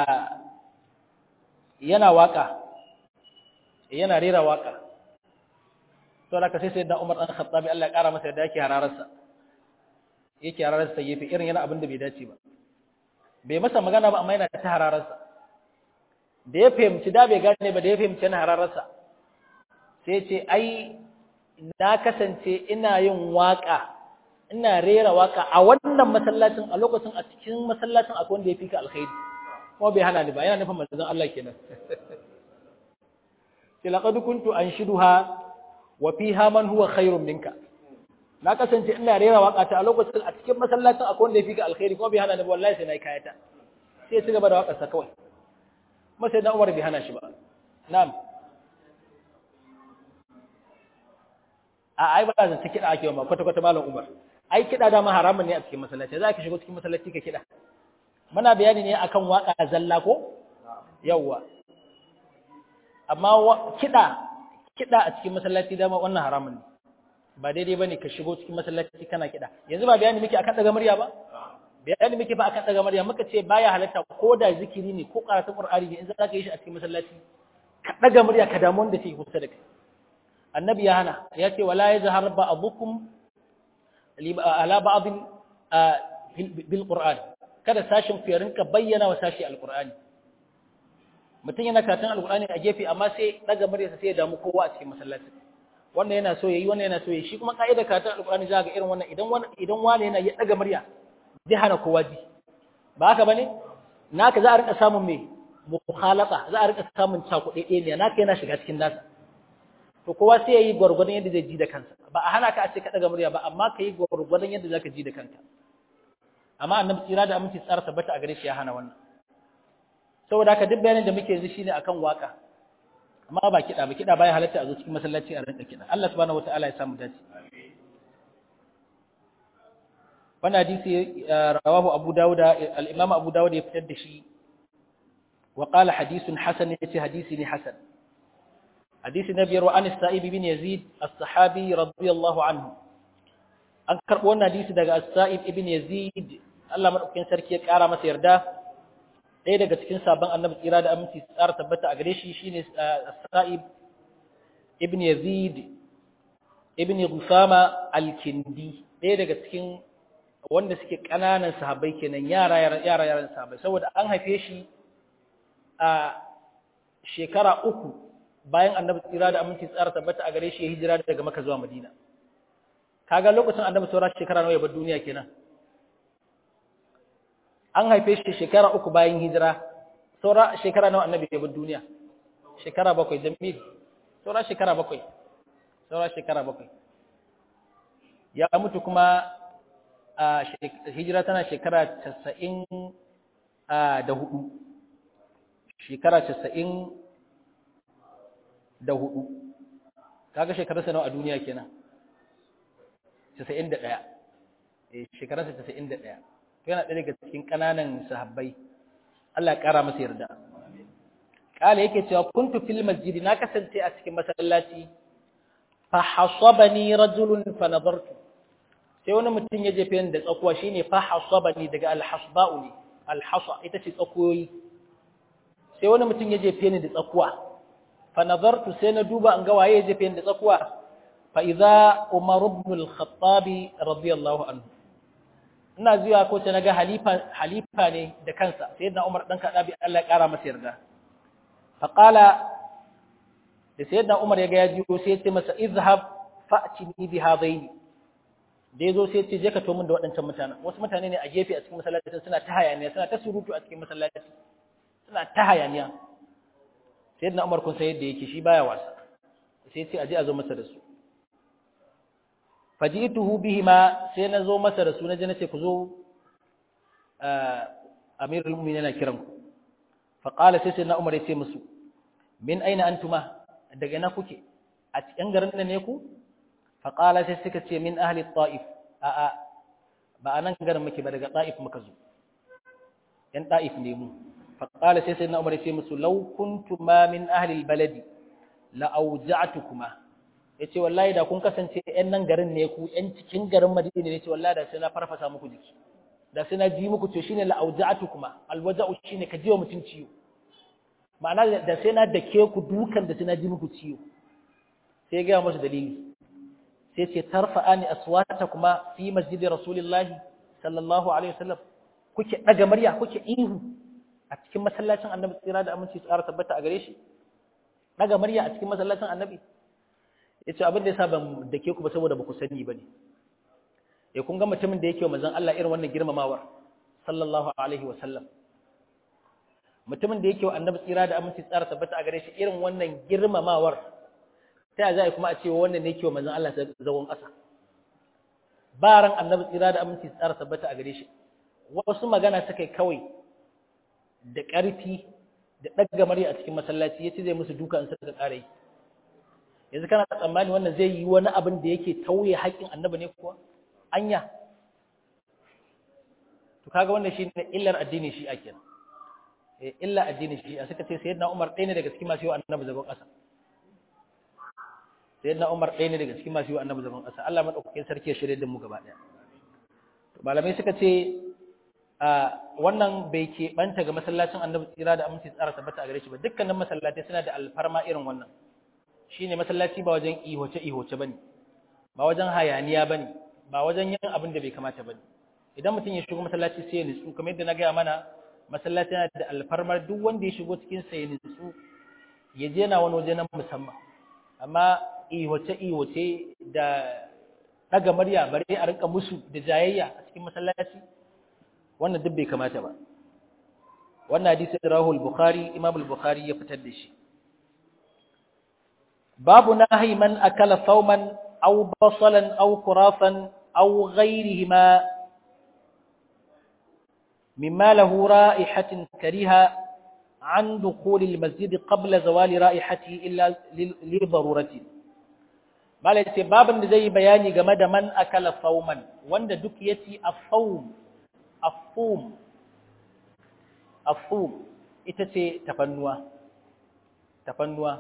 yana waka yana rera waka saboda haka sai sayyidina Umar dan Khattabi Allah ya kara masa yadda yake hararsa yake hararsa yafi irin yana abin da bai dace ba bai masa magana ba amma yana ta hararsa da ya fahimci da bai gane ba da ya fahimci yana hararsa sai ce ai na kasance ina yin waka ina rera waka a wannan masallacin a lokacin a cikin masallacin akwai wanda ya fi ka alkhairi kuma bai hana ni ba yana nufin manzon Allah kenan sai laqad kuntu anshiduha wa fiha man huwa khairun minka na kasance ina rera waka ta a lokacin a cikin masallacin akwai wanda ya fi ka alkhairi kuma bai hana ni ba wallahi sai na yi kayata sai ya ci gaba da wakar sa kawai kuma sai dan Umar bai hana shi ba na'am a ai ba zan kiɗa ake ba kwata kwata malam Umar ai kiɗa da ma haramun ne a cikin masallaci za ka shigo cikin masallaci ka kiɗa muna bayani ne akan waka zalla ko yawwa amma kiɗa kiɗa a cikin masallaci dama wannan haramun ne ba daidai bane ka shigo cikin masallaci kana kiɗa yanzu ba bayani muke akan daga murya ba bayani muke ba akan daga murya muka ce baya halatta ko da zikiri ne ko karatun qur'ani ne in za ka yi shi a cikin masallaci ka daga murya ka damu wanda ke kusa da kai annabi ya hana ya ce wala yazhar ba'dukum ala ba'd bil qur'an kada sashin ku ya rinka bayyana wa sashi alqur'ani mutum yana karatun alqur'ani a gefe amma sai daga muryarsa sai ya damu kowa a cikin masallaci wannan yana so yayi wannan yana so yayi shi kuma kaidar karatun alqur'ani za ga irin wannan idan wani idan wani yana ya daga murya zai hana kowa ji ba haka bane naka za a rinka samun me mukhalata za a rinka samun cakuɗe ne naka yana shiga cikin nasa to kowa sai yayi gwargwadon yadda zai ji da kansa ba a hana ka a ce ka daga murya ba amma ka yi gwargwadon yadda zaka ji da kanka amma annabi tsira da aminci tsara tabbata a gare shi ya hana wannan saboda haka duk bayanin da muke yanzu shine akan waka amma ba kiɗa ba kiɗa baya halatta a zo cikin masallaci a rinka kiɗa Allah subhanahu wataala ya samu dace wannan hadisi rawahu Abu Dawud al-Imam Abu Dawud ya fitar da shi wa qala hadithun hasan yace hadisi ne hasan hadisi na biyar wa an sa'ib bin Yazid as-sahabi radiyallahu anhu an karbo wannan hadisi daga as-sa'ib ibn Yazid Allah madaukakin sarki ya kara masa yarda ɗaya daga cikin sabon annabi tsira da aminci tsara tabbata a gare shi shine Sa'ib ibn Yazid ibn Gusama al-Kindi ɗaya daga cikin wanda suke ƙananan sahabbai kenan yara yara yaran sahabbai saboda an haife shi a shekara uku bayan annabi tsira da aminci tsara tabbata a gare shi ya hijira daga Makka zuwa Madina kaga lokacin annabi saura shekara nawa ya bar duniya kenan an haife shi shekara uku bayan hijira saura shekara nawa annabi ya bar duniya shekara bakwai jamil saura shekara bakwai saura shekara bakwai ya mutu kuma a hijira tana shekara casa'in da hudu shekara casa'in da hudu kaga shekararsa nawa a duniya kenan casa'in da ɗaya shekararsa casa'in da ɗaya yana ɗaya daga cikin ƙananan sahabbai Allah ya ƙara masa yarda ƙala yake cewa kuntu fil masjidi na kasance a cikin masallaci fa hasabani rajulun fa nadartu sai wani mutum ya jefe ni da tsakuwa shine fa hasabani daga alhasba'u ne alhasa ita ce tsakuyoyi sai wani mutum ya jefe ni da tsakuwa fa nadartu sai na duba an ga waye ya jefe ni da tsakuwa fa idza umar ibn al-khattab radiyallahu anhu ina zuwa ko sai naga halifa halifa ne da kansa sayyidina Umar dan Kadabi Allah ya kara masa yarda fa qala da sayyidina Umar ya ga ya jiyo sai ya ce masa izhab fa'tini bi hadaini da yazo sai ya ce je ka to min da waɗancan mutanen wasu mutane ne a gefe a cikin masallaci suna ta hayaniya suna ta surutu a cikin masallaci suna ta hayaniya sayyidina Umar kun sai yadda yake shi baya wasa sai ya ce aje a zo masa da su fajituhu bihima sai na zo masa da su na je na ce ku zo amirul mu'minin yana kiran ku fa qala sai sai na umar ya ce musu min aina antuma daga ina kuke a cikin garin nan ne ku fa qala sai suka ce min ahli ta'if a a ba anan garin muke ba daga ta'if muka zo yan ta'if ne mu fa qala sai sai na umar ya ce musu law kuntuma min ahli albaladi la awja'tukuma ya ce wallahi da kun kasance ‘yan nan garin ne ku ‘yan cikin garin madina ne ce wallahi da sai na farfasa muku jiki da sai na ji muku to shine la'auja'atu kuma alwaja'u shine ka jiwa mutum ciwo ma'ana da sai na dake ku dukan da sai na ji muku ciwo sai ya gaya musu dalili sai ce tarfa'ani aswata kuma fi masjidi rasulillahi sallallahu alaihi wasallam kuke daga murya kuke ihu a cikin masallacin annabi tsira da aminci tsara tabbata a gare shi daga murya a cikin masallacin annabi ya ce abin da ya sa ban da ke ku ba saboda ba ku sani ba ne ya kun ga mutumin da yake wa mazan Allah irin wannan girmamawar sallallahu alaihi wa sallam mutumin da yake wa annabi tsira da aminci tsara tabbata a gare shi irin wannan girmamawar ta za a kuma a ce wannan ne yake wa manzon Allah zagon ƙasa baran annabi tsira da aminci tsara tabbata a gare shi wasu magana suka kawai da ƙarfi da ɗaga murya a cikin masallaci yace zai musu duka in suka ƙara yi yanzu kana tsammani wannan zai yi wani abin da yake tauye haƙƙin annabi ne kuwa anya to kaga wannan shine illar addini shi ake eh illa addini shi a suka ce sayyidina Umar ɗaya ne daga cikin masu yi annabi zagon ƙasa sayyidina Umar ɗaya ne daga cikin masu yi annabi zagon ƙasa Allah madaukakin sarki ya shirye da mu gaba ɗaya to malamai suka ce a wannan bai ke banta ga masallacin annabi tsira da aminci tsara tabbata a gare shi ba dukkanin masallatai suna da alfarma irin wannan shine masallaci ba wajen ihoce ihoce bane ba wajen hayaniya bane ba wajen yin abin da bai kamata bane idan mutum ya shigo masallaci sai ya nutsu kamar yadda na gaya mana masallaci yana da alfarmar duk wanda ya shigo cikin sa ya nutsu ya je na wani waje na musamman amma ihoce ihoce da daga murya bare a rinka musu da jayayya a cikin masallaci wannan duk bai kamata ba wannan hadisi rahul bukhari imam al-bukhari ya fitar da shi babu nahi man akala thawman aw basalan aw kurafan aw ghayrihima مما له رائحة كريهة عن دخول المسجد قبل زوال رائحته إلا لضرورة ما ليس بابا زي بياني جمد من أكل ثوما وند دكيتي الثوم الثوم الثوم إتتي تفنوا تفنوا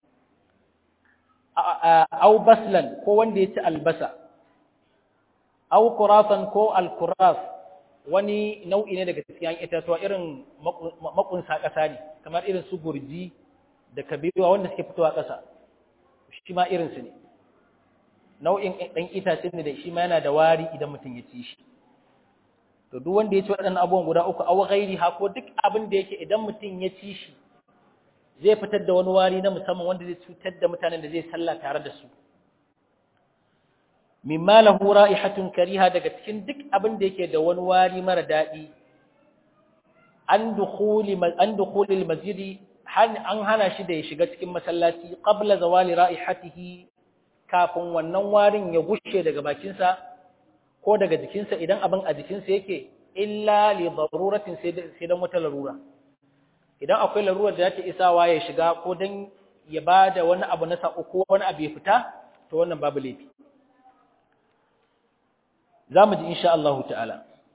أو بسلا كو وند يتي البسا أو كرافا كو الكراف wani nau'i ne daga cikin itatuwa irin makunsa ƙasa ne kamar irin su gurji da kabewa wanda suke fitowa ƙasa shi ma irinsu ne nau'in ɗan itace ne da shi ma yana da wari idan mutum ya ci shi to duk wanda ya ci waɗannan abubuwan guda uku aw ghairi ha ko duk abin da yake idan mutum ya ci shi zai fitar da wani wari na musamman wanda zai cutar da mutanen da zai sallah tare da su mimma lahu ra'ihatun kariha daga cikin duk abin da yake da wani wari mara dadi an dukhuli an dukhuli almasjidi an hana shi da ya shiga cikin masallaci qabla zawali ra'ihatihi kafin wannan warin ya gushe daga bakinsa ko daga jikinsa idan abin a jikinsa yake illa li daruratin sai dan wata larura idan akwai larurar da ta isawa ya shiga ko dan ya bada wani abu na sako ko wani abu ya fita to wannan babu laifi za mu ji insha Allah ta'ala.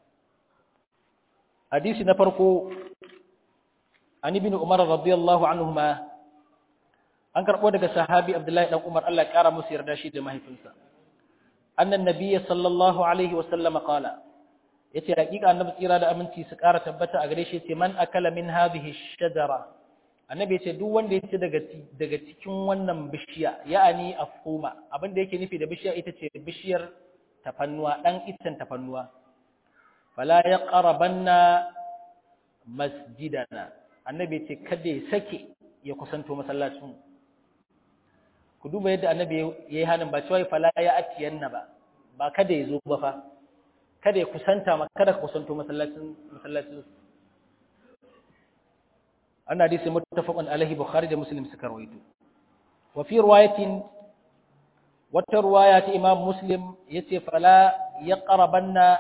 Hadisi na farko, an ibn Umar radiyallahu anhuma an karɓo daga sahabi Abdullahi ɗan Umar Allah ƙara musu yarda shi da mahaifinsa. Annan nabiyya sallallahu alaihi wasallama qala yace hakika annabi tsira da aminci su ƙara tabbata a gare shi yace man akala min hadhihi shajara annabi yace duk wanda yace daga daga cikin wannan bishiya ya'ani afhuma abin da yake nufi da bishiya ita ce bishiyar tafannuwa ɗan iccen tafannuwa fala ya ƙarabanna masjidana annabi ce kada ya sake ya kusanto masallacin ku duba yadda annabi ya yi hannun ba cewa fala ya atiyanna ba ba kada ya zo ba fa kada ya kusanta ma kada ka kusanto masallacin masallacin an hadisi muttafaqun alaihi bukhari da muslim suka rawaito wa fi riwayatin wata ruwaya ta imam muslim ya ce fala ya ƙarabanna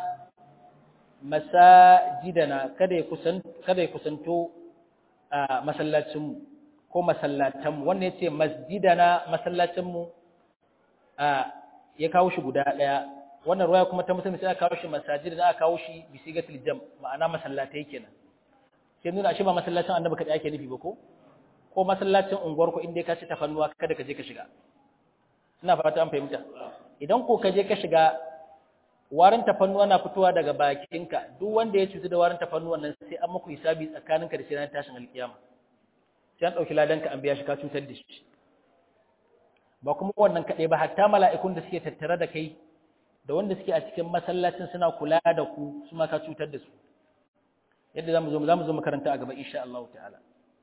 masajidana kada ya kusanto a masallacinmu ko masallatanmu wannan ya ce masjidana masallacinmu ya kawo shi guda ɗaya wannan ruwaya kuma ta musulmi sai aka kawo shi masajidana aka kawo shi bisigatul jam ma'ana masallatai kenan sai nuna shi ba masallacin annabi kaɗai ake nufi ba ko ko masallacin unguwar ku inda ka ci tafannuwa kada ka je ka shiga ina fata an fahimta idan ko ka je ka shiga warin tafannuwa na fitowa daga bakinka duk wanda ya cutu da warin tafannuwan nan sai an muku hisabi tsakaninka da shi ran tashin alkiyama sai an dauki ladanka an biya shi ka cutar da shi ba kuma wannan kaɗai ba hatta mala'ikun da suke tattare da kai da wanda suke a cikin masallacin suna kula da ku su ma ka cutar da su yadda zamu zo zamu zo makaranta a gaba insha Allah ta'ala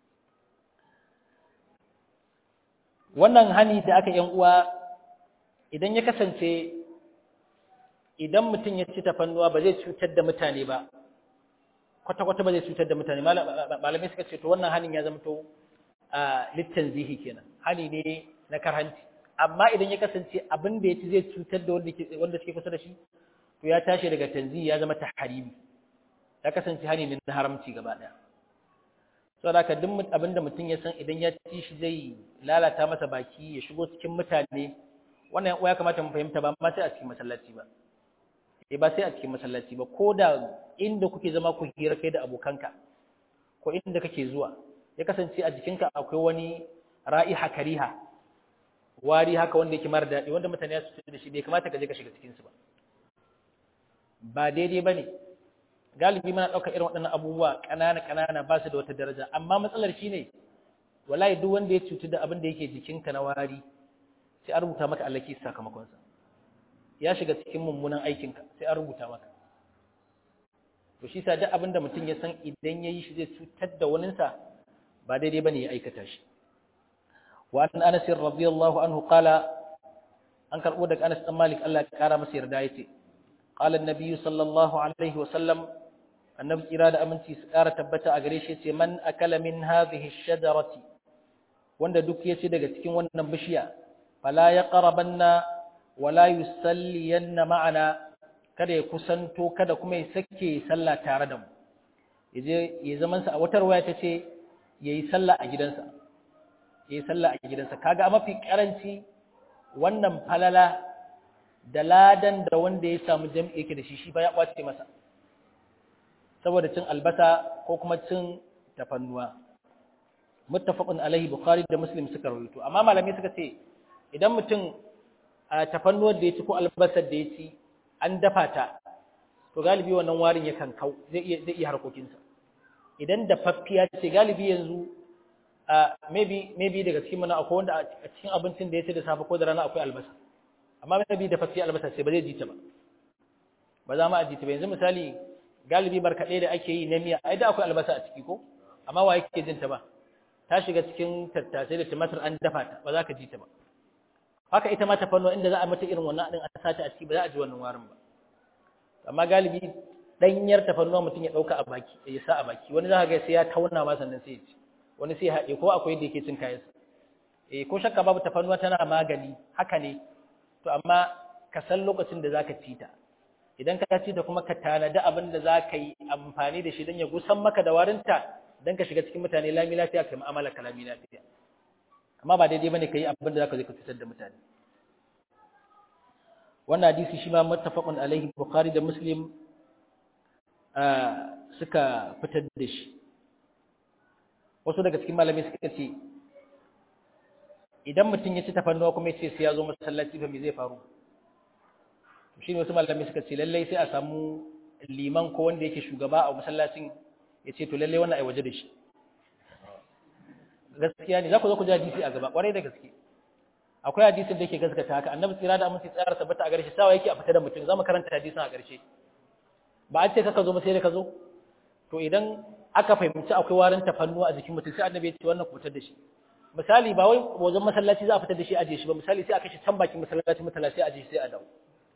wannan hani da aka yan uwa idan ya kasance idan mutum ya ci tafannuwa ba zai cutar da mutane ba kwata-kwata ba zai cutar da mutane malamai suka ce to wannan hanin ya zama to littan zihi kenan hani ne na karhanci amma idan ya kasance abin da ya ci zai cutar da wanda suke kusa da shi to ya tashi daga tanzihi ya zama tahrimi ya kasance hani ne na haramci gaba daya saboda haka duk abin da mutum ya san idan ya ci shi zai lalata masa baki ya shigo cikin mutane wannan ya kamata mu fahimta ba ma sai a cikin masallaci ba eh ba sai a cikin masallaci ba ko da inda kuke zama ku hira kai da abokanka ko inda kake zuwa ya kasance a jikinka akwai wani ra'iha kariha wari haka wanda yake mara daɗi wanda mutane ya su da shi bai kamata ka je ka shiga cikin su ba ba daidai bane galibi muna ɗaukar irin waɗannan abubuwa ƙanana ƙanana ba su da wata daraja amma matsalar shine wallahi duk wanda ya cutu da abin da yake jikinka na wari sai an rubuta maka allaki sakamakonsa ya shiga cikin mummunan aikinka sai an rubuta maka to shi sa duk abin da mutum ya san idan ya yi shi zai cutar da waninsa ba daidai bane ya aikata shi wa an anas radiyallahu anhu qala an karbo daga Anas dan Malik Allah ya kara masa yarda yace qala an-nabiy sallallahu alaihi wa sallam annabi kira da aminci su kara tabbata a gare shi yace man akala min hadhihi ash-shajarati wanda duk ya ci daga cikin wannan bishiya fala yaqrabanna wala yusalliyanna ma'ana kada ya kusanto kada kuma ya sake sallah tare da mu yaje ya zaman sa a watar waya tace yayi sallah a gidansa yayi sallah a gidansa kaga a mafi karanci wannan falala da ladan da wanda ya samu jami'i yake da shi shi ba ya kwace masa saboda cin albasa ko kuma cin tafannuwa muttafaqun alaihi bukhari da muslim suka rawaito amma malamai suka ce idan mutum a tafannuwar da ya ci ko albasar da ya ci an dafa ta to galibi wannan warin yakan kau zai iya zai iya harkokinsa idan dafaffiya ce galibi yanzu a maybe maybe daga cikin mana akwai wanda a cikin abincin da ya ci da safe ko da rana akwai albasa amma maybe dafaffiya albasa ce ba zai ji ta ba ba za mu a ji ta ba yanzu misali galibi barkaɗe da ake yi na miya ai da akwai albasa a ciki ko amma wa yake jin ta ba ta shiga cikin tattasai da tumatir an dafa ta ba za ka ji ta ba haka ita ma tafanno inda za a mata irin wannan din a sata a ciki ba za a ji wannan warin ba amma galibi danyar tafannuwa mutum ya dauka a baki ya sa a baki wani za ka ga sai ya tauna ma sannan sai ya ci wani sai ya haɗe ko akwai da yake cin kayansa eh ko shakka babu tafannuwa tana magani haka ne to amma ka san lokacin da zaka ci ta idan ka ci ta kuma ka tanadi abin da za ka yi amfani da shi don ya gusan maka da warinta don ka shiga cikin mutane lami lafiya ka yi mu'amala ka lami lafiya amma ba daidai bane ka yi abin da za ka zai ka cutar da mutane wannan hadisi shi ma muttafaqun alaihi bukhari da muslim suka fitar da shi wasu daga cikin malamai suka ce idan mutum ya ci tafannuwa kuma ya ce sai ya zo masallaci fa me zai faru shi ne wasu malamai suka ce lallai sai a samu liman ko wanda yake shugaba a masallacin ya ce to lallai wannan ai waje da shi gaskiya ne za ku zo ku ji hadisi a gaba kwarai da gaske akwai hadisin da yake gaskata haka annabi tsira da aminci tsara tabbata a garshe sawa yake a fita da mutum za mu karanta hadisin a garshe ba an ce kaka zo ba sai da ka zo to idan aka fahimci akwai warin tafannuwa a jikin mutum sai annabi ya ce wannan ku fitar da shi misali ba wai wajen masallaci za a fitar da shi a je shi ba misali sai a kashe can bakin masallaci mutala sai a je sai a dawo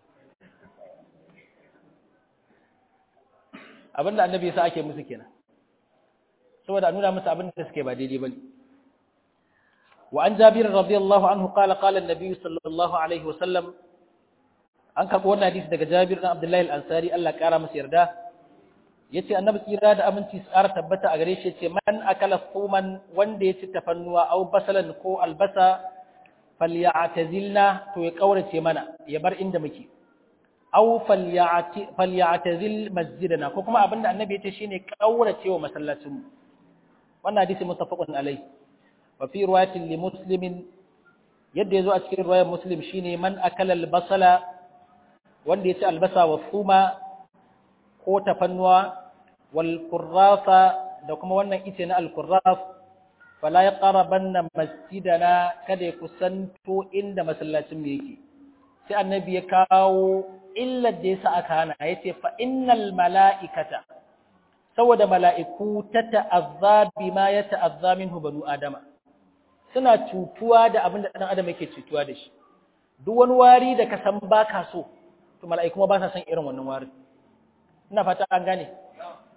abinda annabi yasa ake musu kenan saboda nuna musu abin da suke ba daidai bane wa an jabir radiyallahu anhu qala qala an-nabi sallallahu alaihi wasallam an karbo wannan hadisi daga jabir dan abdullahi al-ansari Allah kara masa yarda yace annabi tsira da aminci tsara tabbata a gare shi yace man akala fuman wanda yaci tafannuwa aw basalan ko albasa falyatazilna to ya kaurace mana ya bar inda muke aw falyatazil masjidana ko kuma abinda annabi yace shine kaurace wa masallacin mu wannan hadisi muttafaqun alai wa fi riwayatin li muslimin yadda yazo a cikin riwayar muslim shine man akala albasala wanda yaci albasa wa fuma ko tafannuwa wal qurrafa da kuma wannan ice na al qurraf fala yaqrabanna masjidana kada ya kusanto inda masallacin mu yake sai annabi ya kawo illar da yasa aka hana yace fa innal malaikata saboda mala'iku ta ta'azza bima ya ta'azza minhu banu adama suna cutuwa da abin da dan adam yake cutuwa da shi duk wani wari da ka san baka so to mala'iku ma ba sa son irin wannan warin ina fata an gane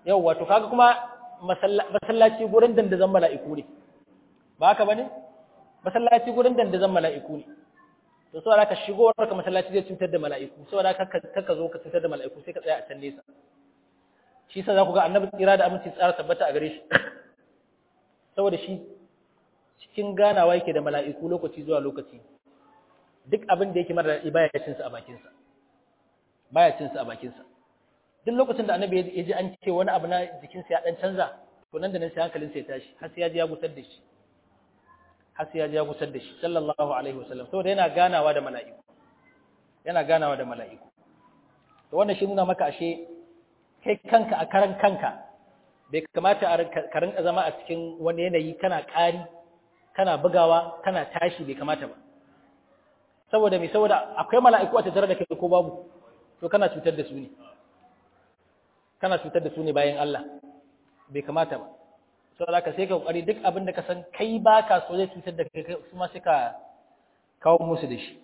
yau wato kaga kuma masallaci gurin dandazon mala'iku ne ba haka bane masallaci gurin dandazon mala'iku ne to saboda ka shigo ka masallaci zai cutar da mala'iku saboda ka ka zo ka cutar da mala'iku sai ka tsaya a can nesa shi sa za ku ga annabi tsira da aminci tsara tabbata a gare shi saboda shi cikin ganawa yake da mala'iku lokaci zuwa lokaci duk abin da yake mara daɗi baya cin sa a bakin sa baya cin sa a bakin sa duk lokacin da annabi ya ji an ce wani abu na jikin sa ya dan canza to nan da nan sai hankalin sa ya tashi har sai ya ji ya gusar da shi har sai ya ji ya gusar da shi sallallahu alaihi wasallam saboda yana ganawa da mala'iku yana ganawa da mala'iku to wannan shi nuna maka ashe kai kanka a karan kanka bai kamata ka rinka zama a cikin wani yanayi kana ƙari kana bugawa kana tashi bai kamata ba saboda mai saboda akwai mala'iku a tattare da kai ko babu to kana cutar da su ne kana cutar da su ne bayan Allah bai kamata ba saboda ka sai ka kokari duk abin da ka san kai baka so zai cutar da kai su ma sai ka kawo musu da shi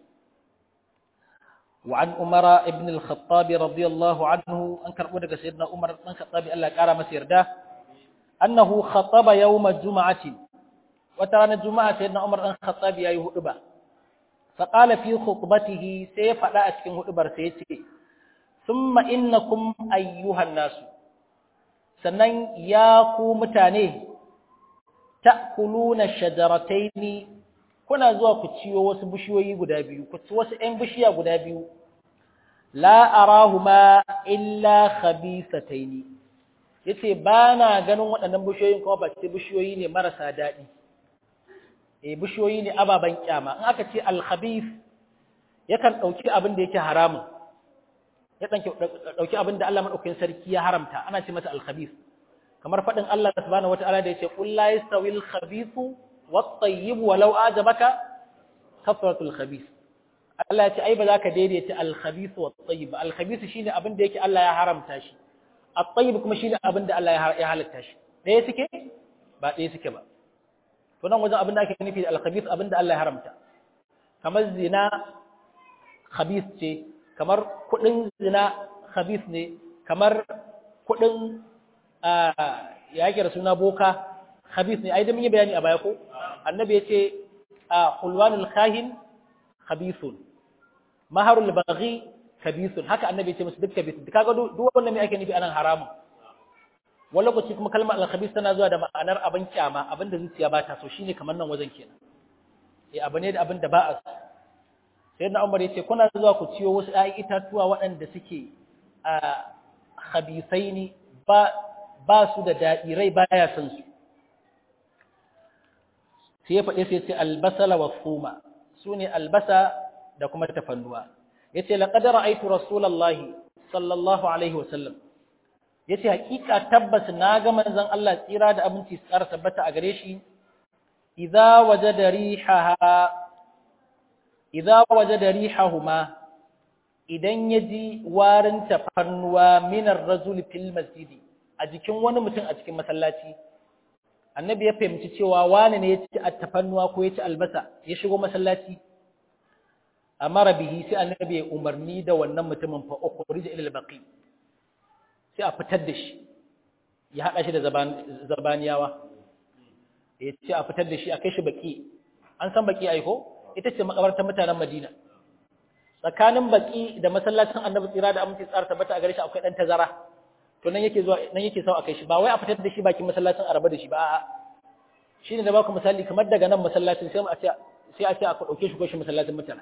وعن عمر ابن الخطاب رضي الله عنه أنكر ودك سيدنا عمر بن الخطاب الله قال مسير ده أنه خطب يوم الجمعة وترى الجمعة سيدنا عمر بن الخطاب يا يهدبا فقال في خطبته سيف لا أسكن هدبر سيتي ثم إنكم أيها الناس sannan ya ku mutane ta'kuluna shajarataini kuna zuwa ku ciyo wasu bishiyoyi guda biyu ku ci wasu ƴan bishiya guda biyu la arahuma illa khabisataini yace ba na ganin waɗannan bishiyoyin kuma ba ce bishiyoyi ne marasa daɗi eh bishiyoyi ne ababan kyama in aka ce al khabith yakan dauki abin da yake haramun ya dauki abin da Allah madaukakin sarki ya haramta ana ce masa al khabith kamar fadin Allah subhanahu wataala da yace qul la yastawil khabithu والطيب ولو أعجبك كثرة الخبيث Allah ya ce ai ba za ka daidaita al-khabith wa at-tayyib al-khabith shine abin da yake Allah ya haramta shi at-tayyib kuma shine abin da Allah ya halatta shi ɗaya suke ba ɗaya suke ba to nan wajen abin da ake nufi da al-khabith abin da Allah ya haramta kamar zina khabith ce kamar kudin zina khabith ne kamar kudin ya yake da suna boka khabith ne ai da mun yi bayani a baya ko annabi yace hulwanul khahin khabithun maharul baghi khabithun haka annabi yace musu duk khabith kaga duk wannan me ake nufi anan haramun wani lokaci kuma kalmar al-khabith tana zuwa da ma'anar abin kyama abin da zuciya ba ta so shine kamar nan wajen kenan eh abu ne da abin da ba a so sai na Umar yace kuna zuwa ku ciyo wasu ayi itatuwa waɗanda suke a khabithaini ba ba su da daɗi rai baya son su sai ya faɗe sai ce albasala wa suma su ne albasa da kuma tafannuwa ya ce laƙadar aitu rasulallahi sallallahu alaihi wasallam ya ce haƙiƙa tabbas na ga manzan Allah tsira da abinci tsara tabbata a gare shi idza waje da rihaha idza waje da rihahuma idan ya ji warin tafannuwa minar razul fil masjidi a jikin wani mutum a cikin masallaci annabi ya fahimci cewa wani ne ya ci attafannuwa ko ya ci albasa ya shigo masallaci amara bihi sai annabi ya umarni da wannan mutumin fa ukhrij ila al-baqi sai a fitar da shi ya hada shi da zabaniyawa ya ce a fitar da shi a kai shi baki an san baki aiko ita ce makabartar mutanen Madina tsakanin baki da masallacin annabi tsira da aminci tsara tabbata a gare shi akwai dan tazara to nan yake zuwa nan yake sau a kai shi ba wai a fitar da shi bakin masallacin araba da shi ba a'a shine da baku misali kamar daga nan masallacin sai a ce sai a ce a dauke shi ko shi masallacin mutane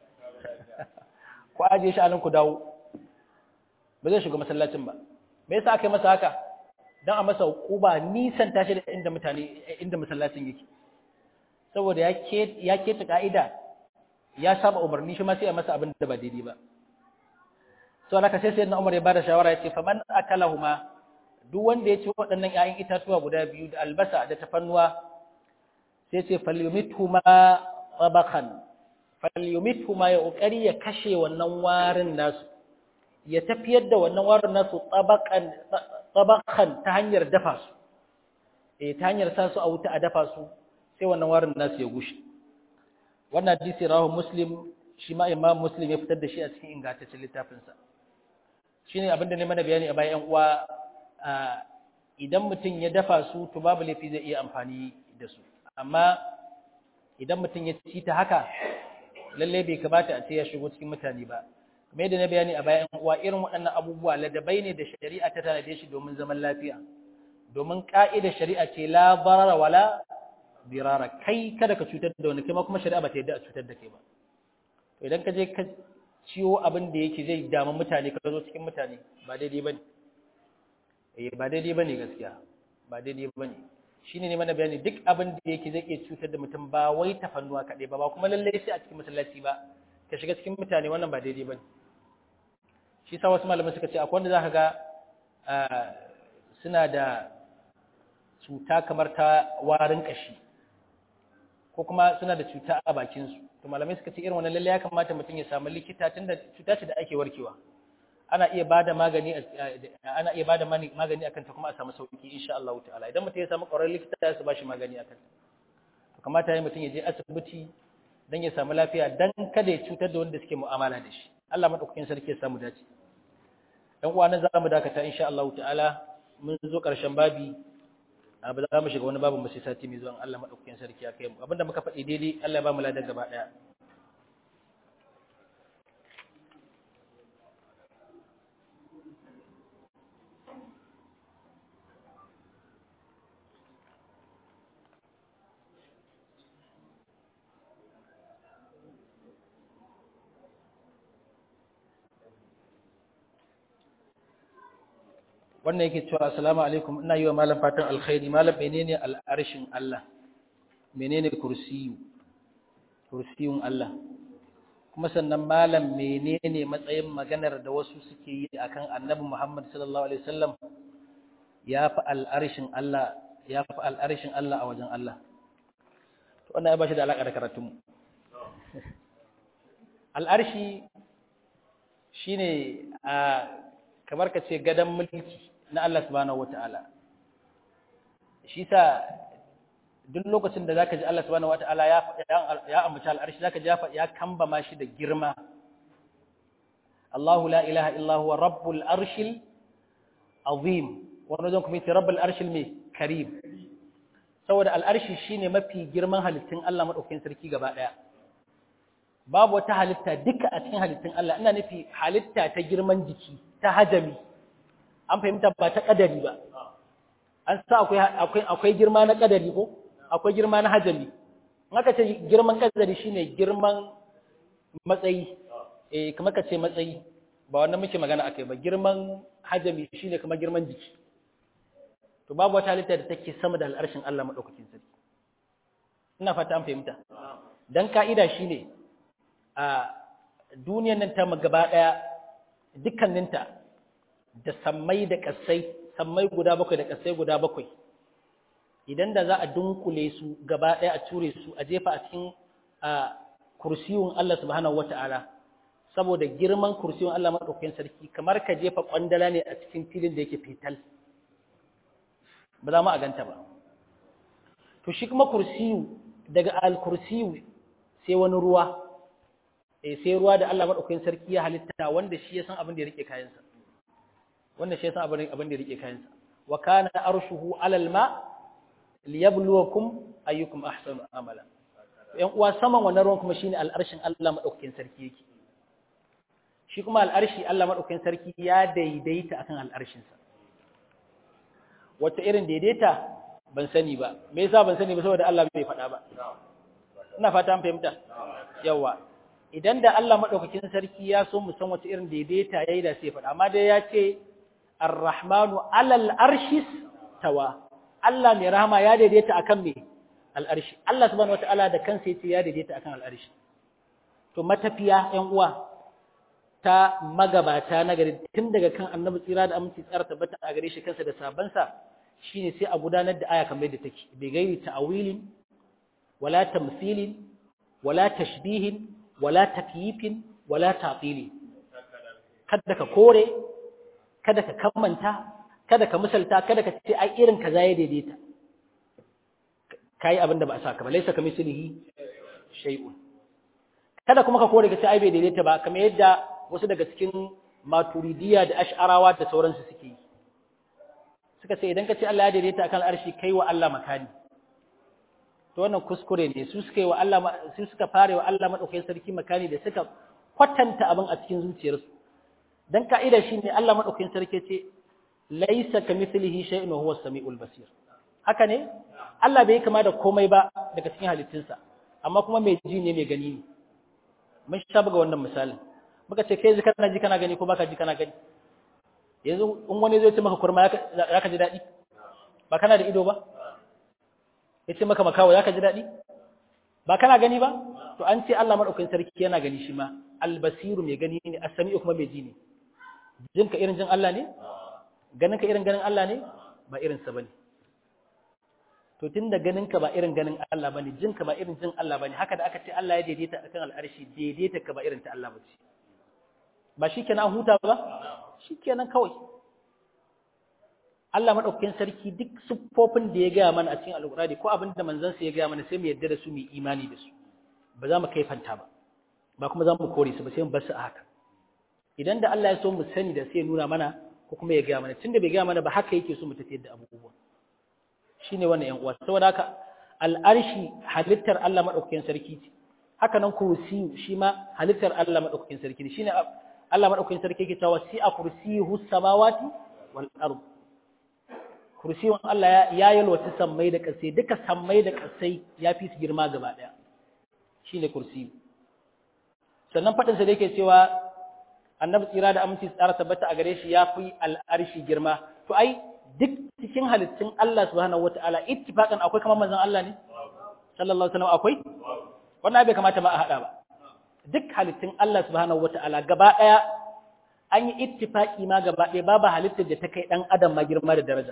ko aje shi a nan ku dawo ba zai shiga masallacin ba me yasa aka yi masa haka dan a masa hukuba nisan tashi da inda mutane inda masallacin yake saboda ya ke ya keta ka'ida ya saba umarni shi ma sai a masa abin da ba daidai ba so alaka sai sayyidina Umar ya bada shawara yace faman akalahuma duk wanda ya ci waɗannan ƴaƴan itatuwa guda biyu da albasa da tafannuwa sai ce falyumithuma tabaqan falyumithuma ya kokari ya kashe wannan warin nasu ya tafiyar da wannan warin nasu tabaqan tabaqan ta hanyar dafa su eh ta hanyar sa su a wuta a dafa su sai wannan warin nasu ya gushe wannan hadisi rawahu muslim shi ma imam muslim ya fitar da shi a cikin ingantaccen littafinsa shine abinda ne mana bayani a bayan uwa idan mutum ya dafa su to babu laifi zai iya amfani da su amma idan mutum ya ci ta haka lalle bai kamata a ce ya shigo cikin mutane ba kamar yadda na bayani a bayan uwa irin waɗannan abubuwa ladabai ne da shari'a ta tanade shi domin zaman lafiya domin ka'idar shari'a ce la barara wala birara kai kada ka cutar da wani kai ma kuma shari'a ba ta yadda a cutar da kai ba to idan ka je ka ciwo abin da yake zai damu mutane ka zo cikin mutane ba daidai bane eh ba daidai bane gaskiya ba daidai bane shine ne mana bayani duk abin da yake zai iya cutar da mutum ba wai tafannuwa kaɗai ba ba kuma lallai sai a cikin masallaci ba ka shiga cikin mutane wannan ba daidai bane shi sa wasu malamai suka ce akwai wanda zaka ga suna da cuta kamar ta warin kashi ko kuma suna da cuta a bakinsu to malamai suka ce irin wannan lalle ya kamata mutum ya samu likita tunda cuta ce da ake warkewa ana iya bada magani ana iya bada magani akan ta kuma a samu sauki insha Allah ta'ala idan mutum ya samu ƙwararren likita ya su bashi magani akan ta to kamata ya mutum ya je asibiti dan ya samu lafiya dan kada ya cutar da wanda suke mu'amala da shi Allah madaukakin sarki ya samu dace dan uwa nan zamu dakata insha Allah ta'ala mun zo ƙarshen babi ba za mu shiga wani babu sai sati mai zuwan Allah maɗaukakin sarki ya kai mu abinda muka faɗi daidai Allah ya ba mu ladan gaba ɗaya wannan yake cewa assalamu alaikum ina yi wa malam fatan alkhairi malam menene al'arshin Allah menene kursiyu kursiyun Allah kuma sannan malam menene matsayin maganar da wasu suke yi akan annabi Muhammad sallallahu alaihi wasallam ya fi al'arshin Allah ya fi al'arshin Allah a wajen Allah to wannan ya bashi da alaka da karatun mu al'arshi shine a kamar ka ce gadon mulki na Allah subhanahu wata'ala shi sa duk lokacin da zaka ji Allah subhanahu wata'ala ya ya ambaci al'arshi zaka ji ya kamba ma shi da girma Allahu la ilaha illa huwa rabbul arshil azim wannan zan kuma yi rabbul arshil mai karim saboda al'arshi shine mafi girman halittun Allah madaukakin sarki gaba daya babu wata halitta duka a cikin halittun Allah ina nufi halitta ta girman jiki ta hajami an fahimta ba ta kadari ba an sa akwai akwai akwai girma na kadari ko akwai girma na hajami in aka ce girman kadari shine girman matsayi eh kamar ka ce matsayi ba wannan muke magana akai ba girman hajami shine kamar girman jiki to babu wata halitta da take sama da al'arshin Allah madaukakin sarki ina fata an fahimta dan ka'ida shine a duniyar nan ta gaba daya dukkaninta da sammai da ƙasai sammai guda bakwai da ƙasai guda bakwai idan da za a dunkule su gaba ɗaya a ture su a jefa a cikin kursiyun Allah subhanahu wata'ala saboda girman kursiyun Allah maɗaukakin sarki kamar ka jefa ƙwandala ne a cikin filin da yake fital ba za mu a ganta ba to shi kuma kursiyu daga al-kursiyu sai wani ruwa sai ruwa da Allah maɗaukakin sarki ya halitta wanda shi ya san abin da ya rike kayansa wannan shi yasa abin abin da rike kayansa wa kana arshuhu alal ma liyabluwakum ayyukum ahsanu amala yan uwa saman wannan ruwan kuma shine al'arshin Allah madaukakin sarki yake shi kuma al'arshi Allah madaukakin sarki ya daidaita akan al'arshin sa wata irin daidaita ban sani ba me yasa ban sani ba saboda Allah bai faɗa ba ina fata an fahimta yawa idan da Allah madaukakin sarki ya so mu san wata irin daidaita yayi da sai faɗa amma dai ya ce Ar-Rahmanu alal arshis tawa. Allah mai rahama ya daidaita akan me? Al-arshi. Allah subhanahu wataala da kansa yace ya daidaita akan al-arshi. To matafiya ƴan uwa ta magabata na gari tun daga kan Annabi tsira da aminci tsara tabbata a gare shi kansa da sabansa shine sai a gudanar da aya kamar yadda take. Bai gairi ta'awilin wala tamthilin wala tashbihin wala takyifin wala ta'tilin. Kada ka kore kada ka kammanta kada ka misalta kada ka ce ai irin kaza ya daidaita kai abin da ba a saka ba laisa kamislihi shay'un kada kuma ka kore ka ce ai bai daidaita ba kamar yadda wasu daga cikin maturidiya da ash'arawa da sauransu suke yi suka ce idan ka ce Allah ya daidaita akan arshi kai wa Allah makani to wannan kuskure ne su suka yi wa Allah su suka fare wa Allah madaukakin sarki makani da suka kwatanta abin a cikin zuciyarsu dan ka'ida shine Allah madaukakin sarki ce laisa kamithlihi shay'un wa huwa as-sami'ul basir haka ne Allah bai kama da komai ba daga cikin halittunsa amma kuma mai ji ne mai gani ne mun sha buga wannan misalin muka ce kai kana ji kana gani ko baka ji kana gani yanzu in wani zai ce maka kurma ya ka ji daɗi ba kana da ido ba ya ce maka makawo ya ka ji daɗi ba kana gani ba to an ce Allah maɗaukakin sarki yana gani shi ma albasiru mai gani ne asami'u kuma mai ji ne jinka irin jin Allah ne ganinka irin ganin Allah ne ba irinsa ba ne to tun da ganinka ba irin ganin Allah ba ne jinka ba irin jin Allah ba ne haka da aka ce Allah ya daidaita a kan al'arshi daidaita ka ba irin ta Allah ba ce ba shi kenan huta ba shi kenan kawai Allah maɗaukakin sarki duk siffofin da ya gaya mana a cikin alƙur'ani ko abin da manzansa ya gaya mana sai mu yarda da su mu imani da su ba za mu kaifanta ba ba kuma za mu kore su ba sai mu bar su a haka idan da Allah ya so mu sani da sai ya nuna mana ko kuma ya gaya mana tunda bai gaya mana ba haka yake so mu tafiyar da abubuwa shine wannan yan uwa saboda haka al'arshi halittar Allah madaukakin sarki ce haka nan kursi shi ma halittar Allah madaukakin sarki ne shine Allah madaukakin sarki yake cewa si'a kursiyuhu samawati wal ard kursiyon Allah ya yalwata sammai da kasai duka sammai da kasai ya fi su girma gaba daya shine kursi sannan fadin sa da yake cewa annabi tsira da aminci tsara tabbata a gare shi ya fi al'arshi girma to ai duk cikin halittun Allah subhanahu wata'ala ittifaqan akwai kamar manzon Allah ne sallallahu alaihi wasallam akwai wannan bai kamata ma a hada ba duk halittun Allah subhanahu wata'ala gaba daya an yi ittifaqi ma gaba daya babu halittar da ta kai dan adam ma girma da daraja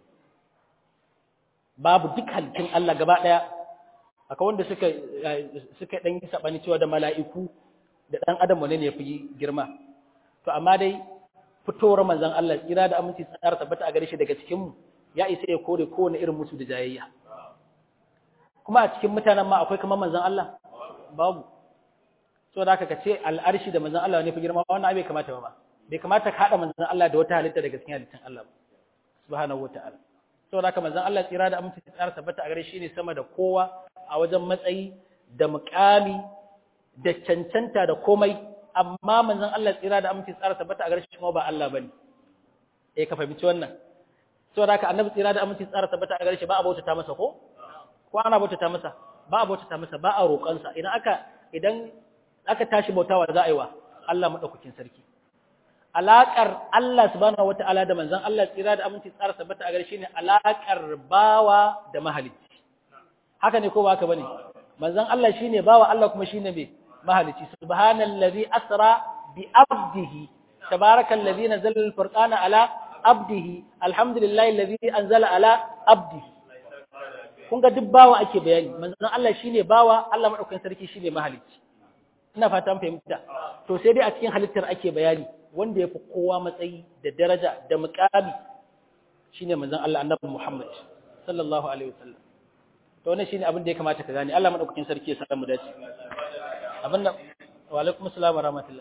babu duk halittun Allah gaba daya akwai wanda suka suka dan yi sabani cewa da mala'iku da dan adam wane ne yafi girma to amma dai fitowar manzon Allah tsira da aminci tsara tabbata a gare shi daga cikin mu ya isa ya kore kowane irin musu da jayayya kuma a cikin mutanen ma akwai kamar manzon Allah babu so da haka kace al'arshi da manzon Allah ne fi girma wannan bai kamata ba bai kamata ka hada manzon Allah da wata halitta daga cikin halittun Allah ba subhanahu wataala so da haka manzon Allah tsira da aminci tsara tabbata a gare shi ne sama da kowa a wajen matsayi da muƙami da cancanta da komai amma manzon Allah tsira da aminci tsara tabbata a garshe kuma ba Allah bane eh ka fahimci wannan saboda haka annabi tsira da aminci tsara tabbata a garshe ba a bautata masa ko ko ana bautata masa ba a bautata masa ba a roƙon sa idan aka idan aka tashi bautawa za a yi wa Allah madaukakin sarki alaƙar Allah subhanahu wataala da manzon Allah tsira da aminci tsara tabbata a garshe ne alaƙar bawa da mahalicci haka ne ko ba haka bane manzon Allah shine bawa Allah kuma shine me mahalici subhanallazi asra bi abdihi tabarakallazi nazzala al-furqana ala abdihi alhamdulillahi allazi anzala ala abdihi kun ga duk bawa ake bayani manzon Allah shine bawa Allah madaukakin sarki shine mahalici ina fata an fahimta to sai dai a cikin halittar ake bayani wanda yafi kowa matsayi da daraja da muqami shine manzon Allah annabi Muhammad sallallahu alaihi wasallam to wannan shine abin da ya kamata ka gane Allah madaukakin sarki ya samu dace abin da wa alaikum assalam wa rahmatullah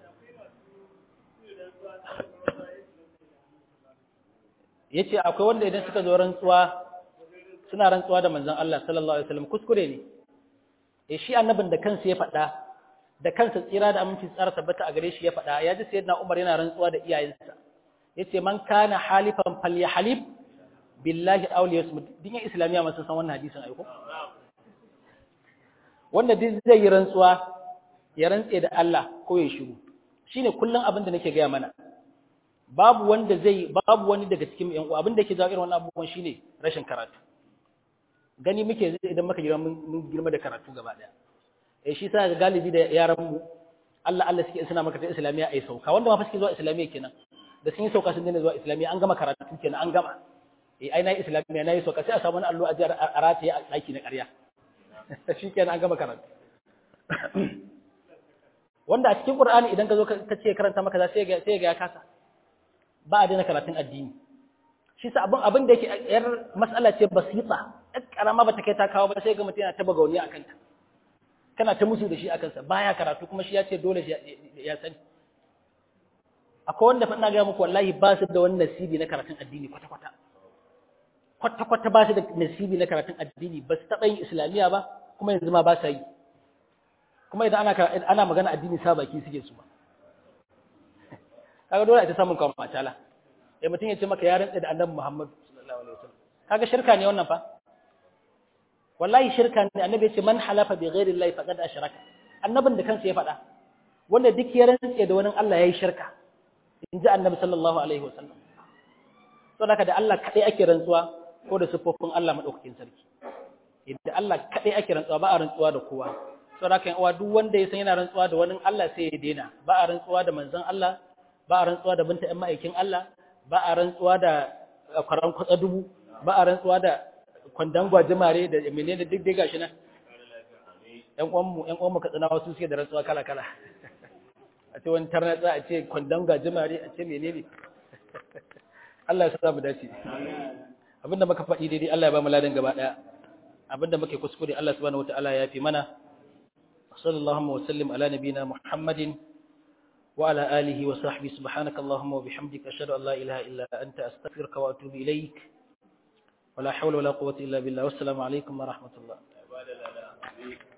yace akwai wanda idan suka zo rantsuwa suna rantsuwa da manzon Allah sallallahu alaihi wasallam kuskure ne eh shi annabin da kansa ya faɗa da kansa tsira da aminci tsara tabbata a gare shi ya faɗa ya ji sayyidina Umar yana rantsuwa da iyayensa yace man kana halifan falyahlib billahi aw liyasmut dinyan islamiya masu san wannan hadisin aiko wanda duk zai yi rantsuwa ya rantse da Allah ko ya shiru shine kullun abin da nake gaya mana babu wanda zai babu wani daga cikin yan uwa abin da yake jawo irin wannan abubuwan shine rashin karatu gani muke zai idan muka girma mun girma da karatu gaba daya eh shi sa galibi da yaran mu Allah Allah suke suna maka ta islamiya ai sauka wanda ma fa suke zuwa islamiya kenan da sun yi sauka sun daina zuwa islamiya an gama karatu kenan an gama eh ai na yi islamiya na yi sauka sai a samu wani allo a jiyar a rataye a daki na ƙarya shi kenan an gama karatu wanda a cikin Qur'ani idan ka zo ka ce karanta maka za sai ga sai ga ya kasa ba a daina karatun addini shi sa abin abin da yake yar mas'ala ce basita ɗan karama bata kai ta kawo ba sai ga mutum yana ta bagauniya akan ta kana ta musu da shi akan sa baya karatu kuma shi ya ce dole shi ya sani akwai wanda fa ina ga muku wallahi ba su da wani nasibi na karatun addini kwata kwata kwata-kwata ba su da nasibi na karatun addini ba su taɓa yin islamiyya ba kuma yanzu ma ba sa yi kuma idan ana ana magana addini sa baki suke su ba kaga dole a ta samun kawo matala eh mutum ya ce maka ya rantsa da annabi Muhammad sallallahu alaihi wasallam kaga shirka ne wannan fa wallahi shirka ne annabi ya ce man halafa bi ghairi llahi faqad ashraka annabin da kansa ya faɗa wanda duk ya rantsa da wani Allah yayi shirka in ji annabi sallallahu alaihi wasallam to da da Allah kadai ake rantsuwa ko da sifofin Allah madaukakin sarki idan Allah kadai ake rantsuwa ba a rantsuwa da kowa to da kan uwa duk wanda ya san yana rantsuwa da wani Allah sai ya daina ba a rantsuwa da manzon Allah ba a rantsuwa da binta ɗan ma'aikin Allah ba a rantsuwa da kwaran kwatsa dubu ba a rantsuwa da kwandon gwajimare da menene duk dai gashi nan ƴan uwanmu ƴan uwanmu katsina wasu suke da rantsuwa kala kala a ce wani tarnatsa a ce kwandon gwajimare a ce menene Allah ya sa mu dace abinda muka faɗi daidai Allah ya ba mu ladan gaba ɗaya abinda muke kuskure Allah subhanahu wataala ya fi mana sallallahu wa sallim ala nabina muhammadin وعلى آله وصحبه سبحانك اللهم وبحمدك أشهد أن لا إله إلا أنت أستغفرك وأتوب إليك ولا حول ولا قوة إلا بالله والسلام عليكم ورحمة الله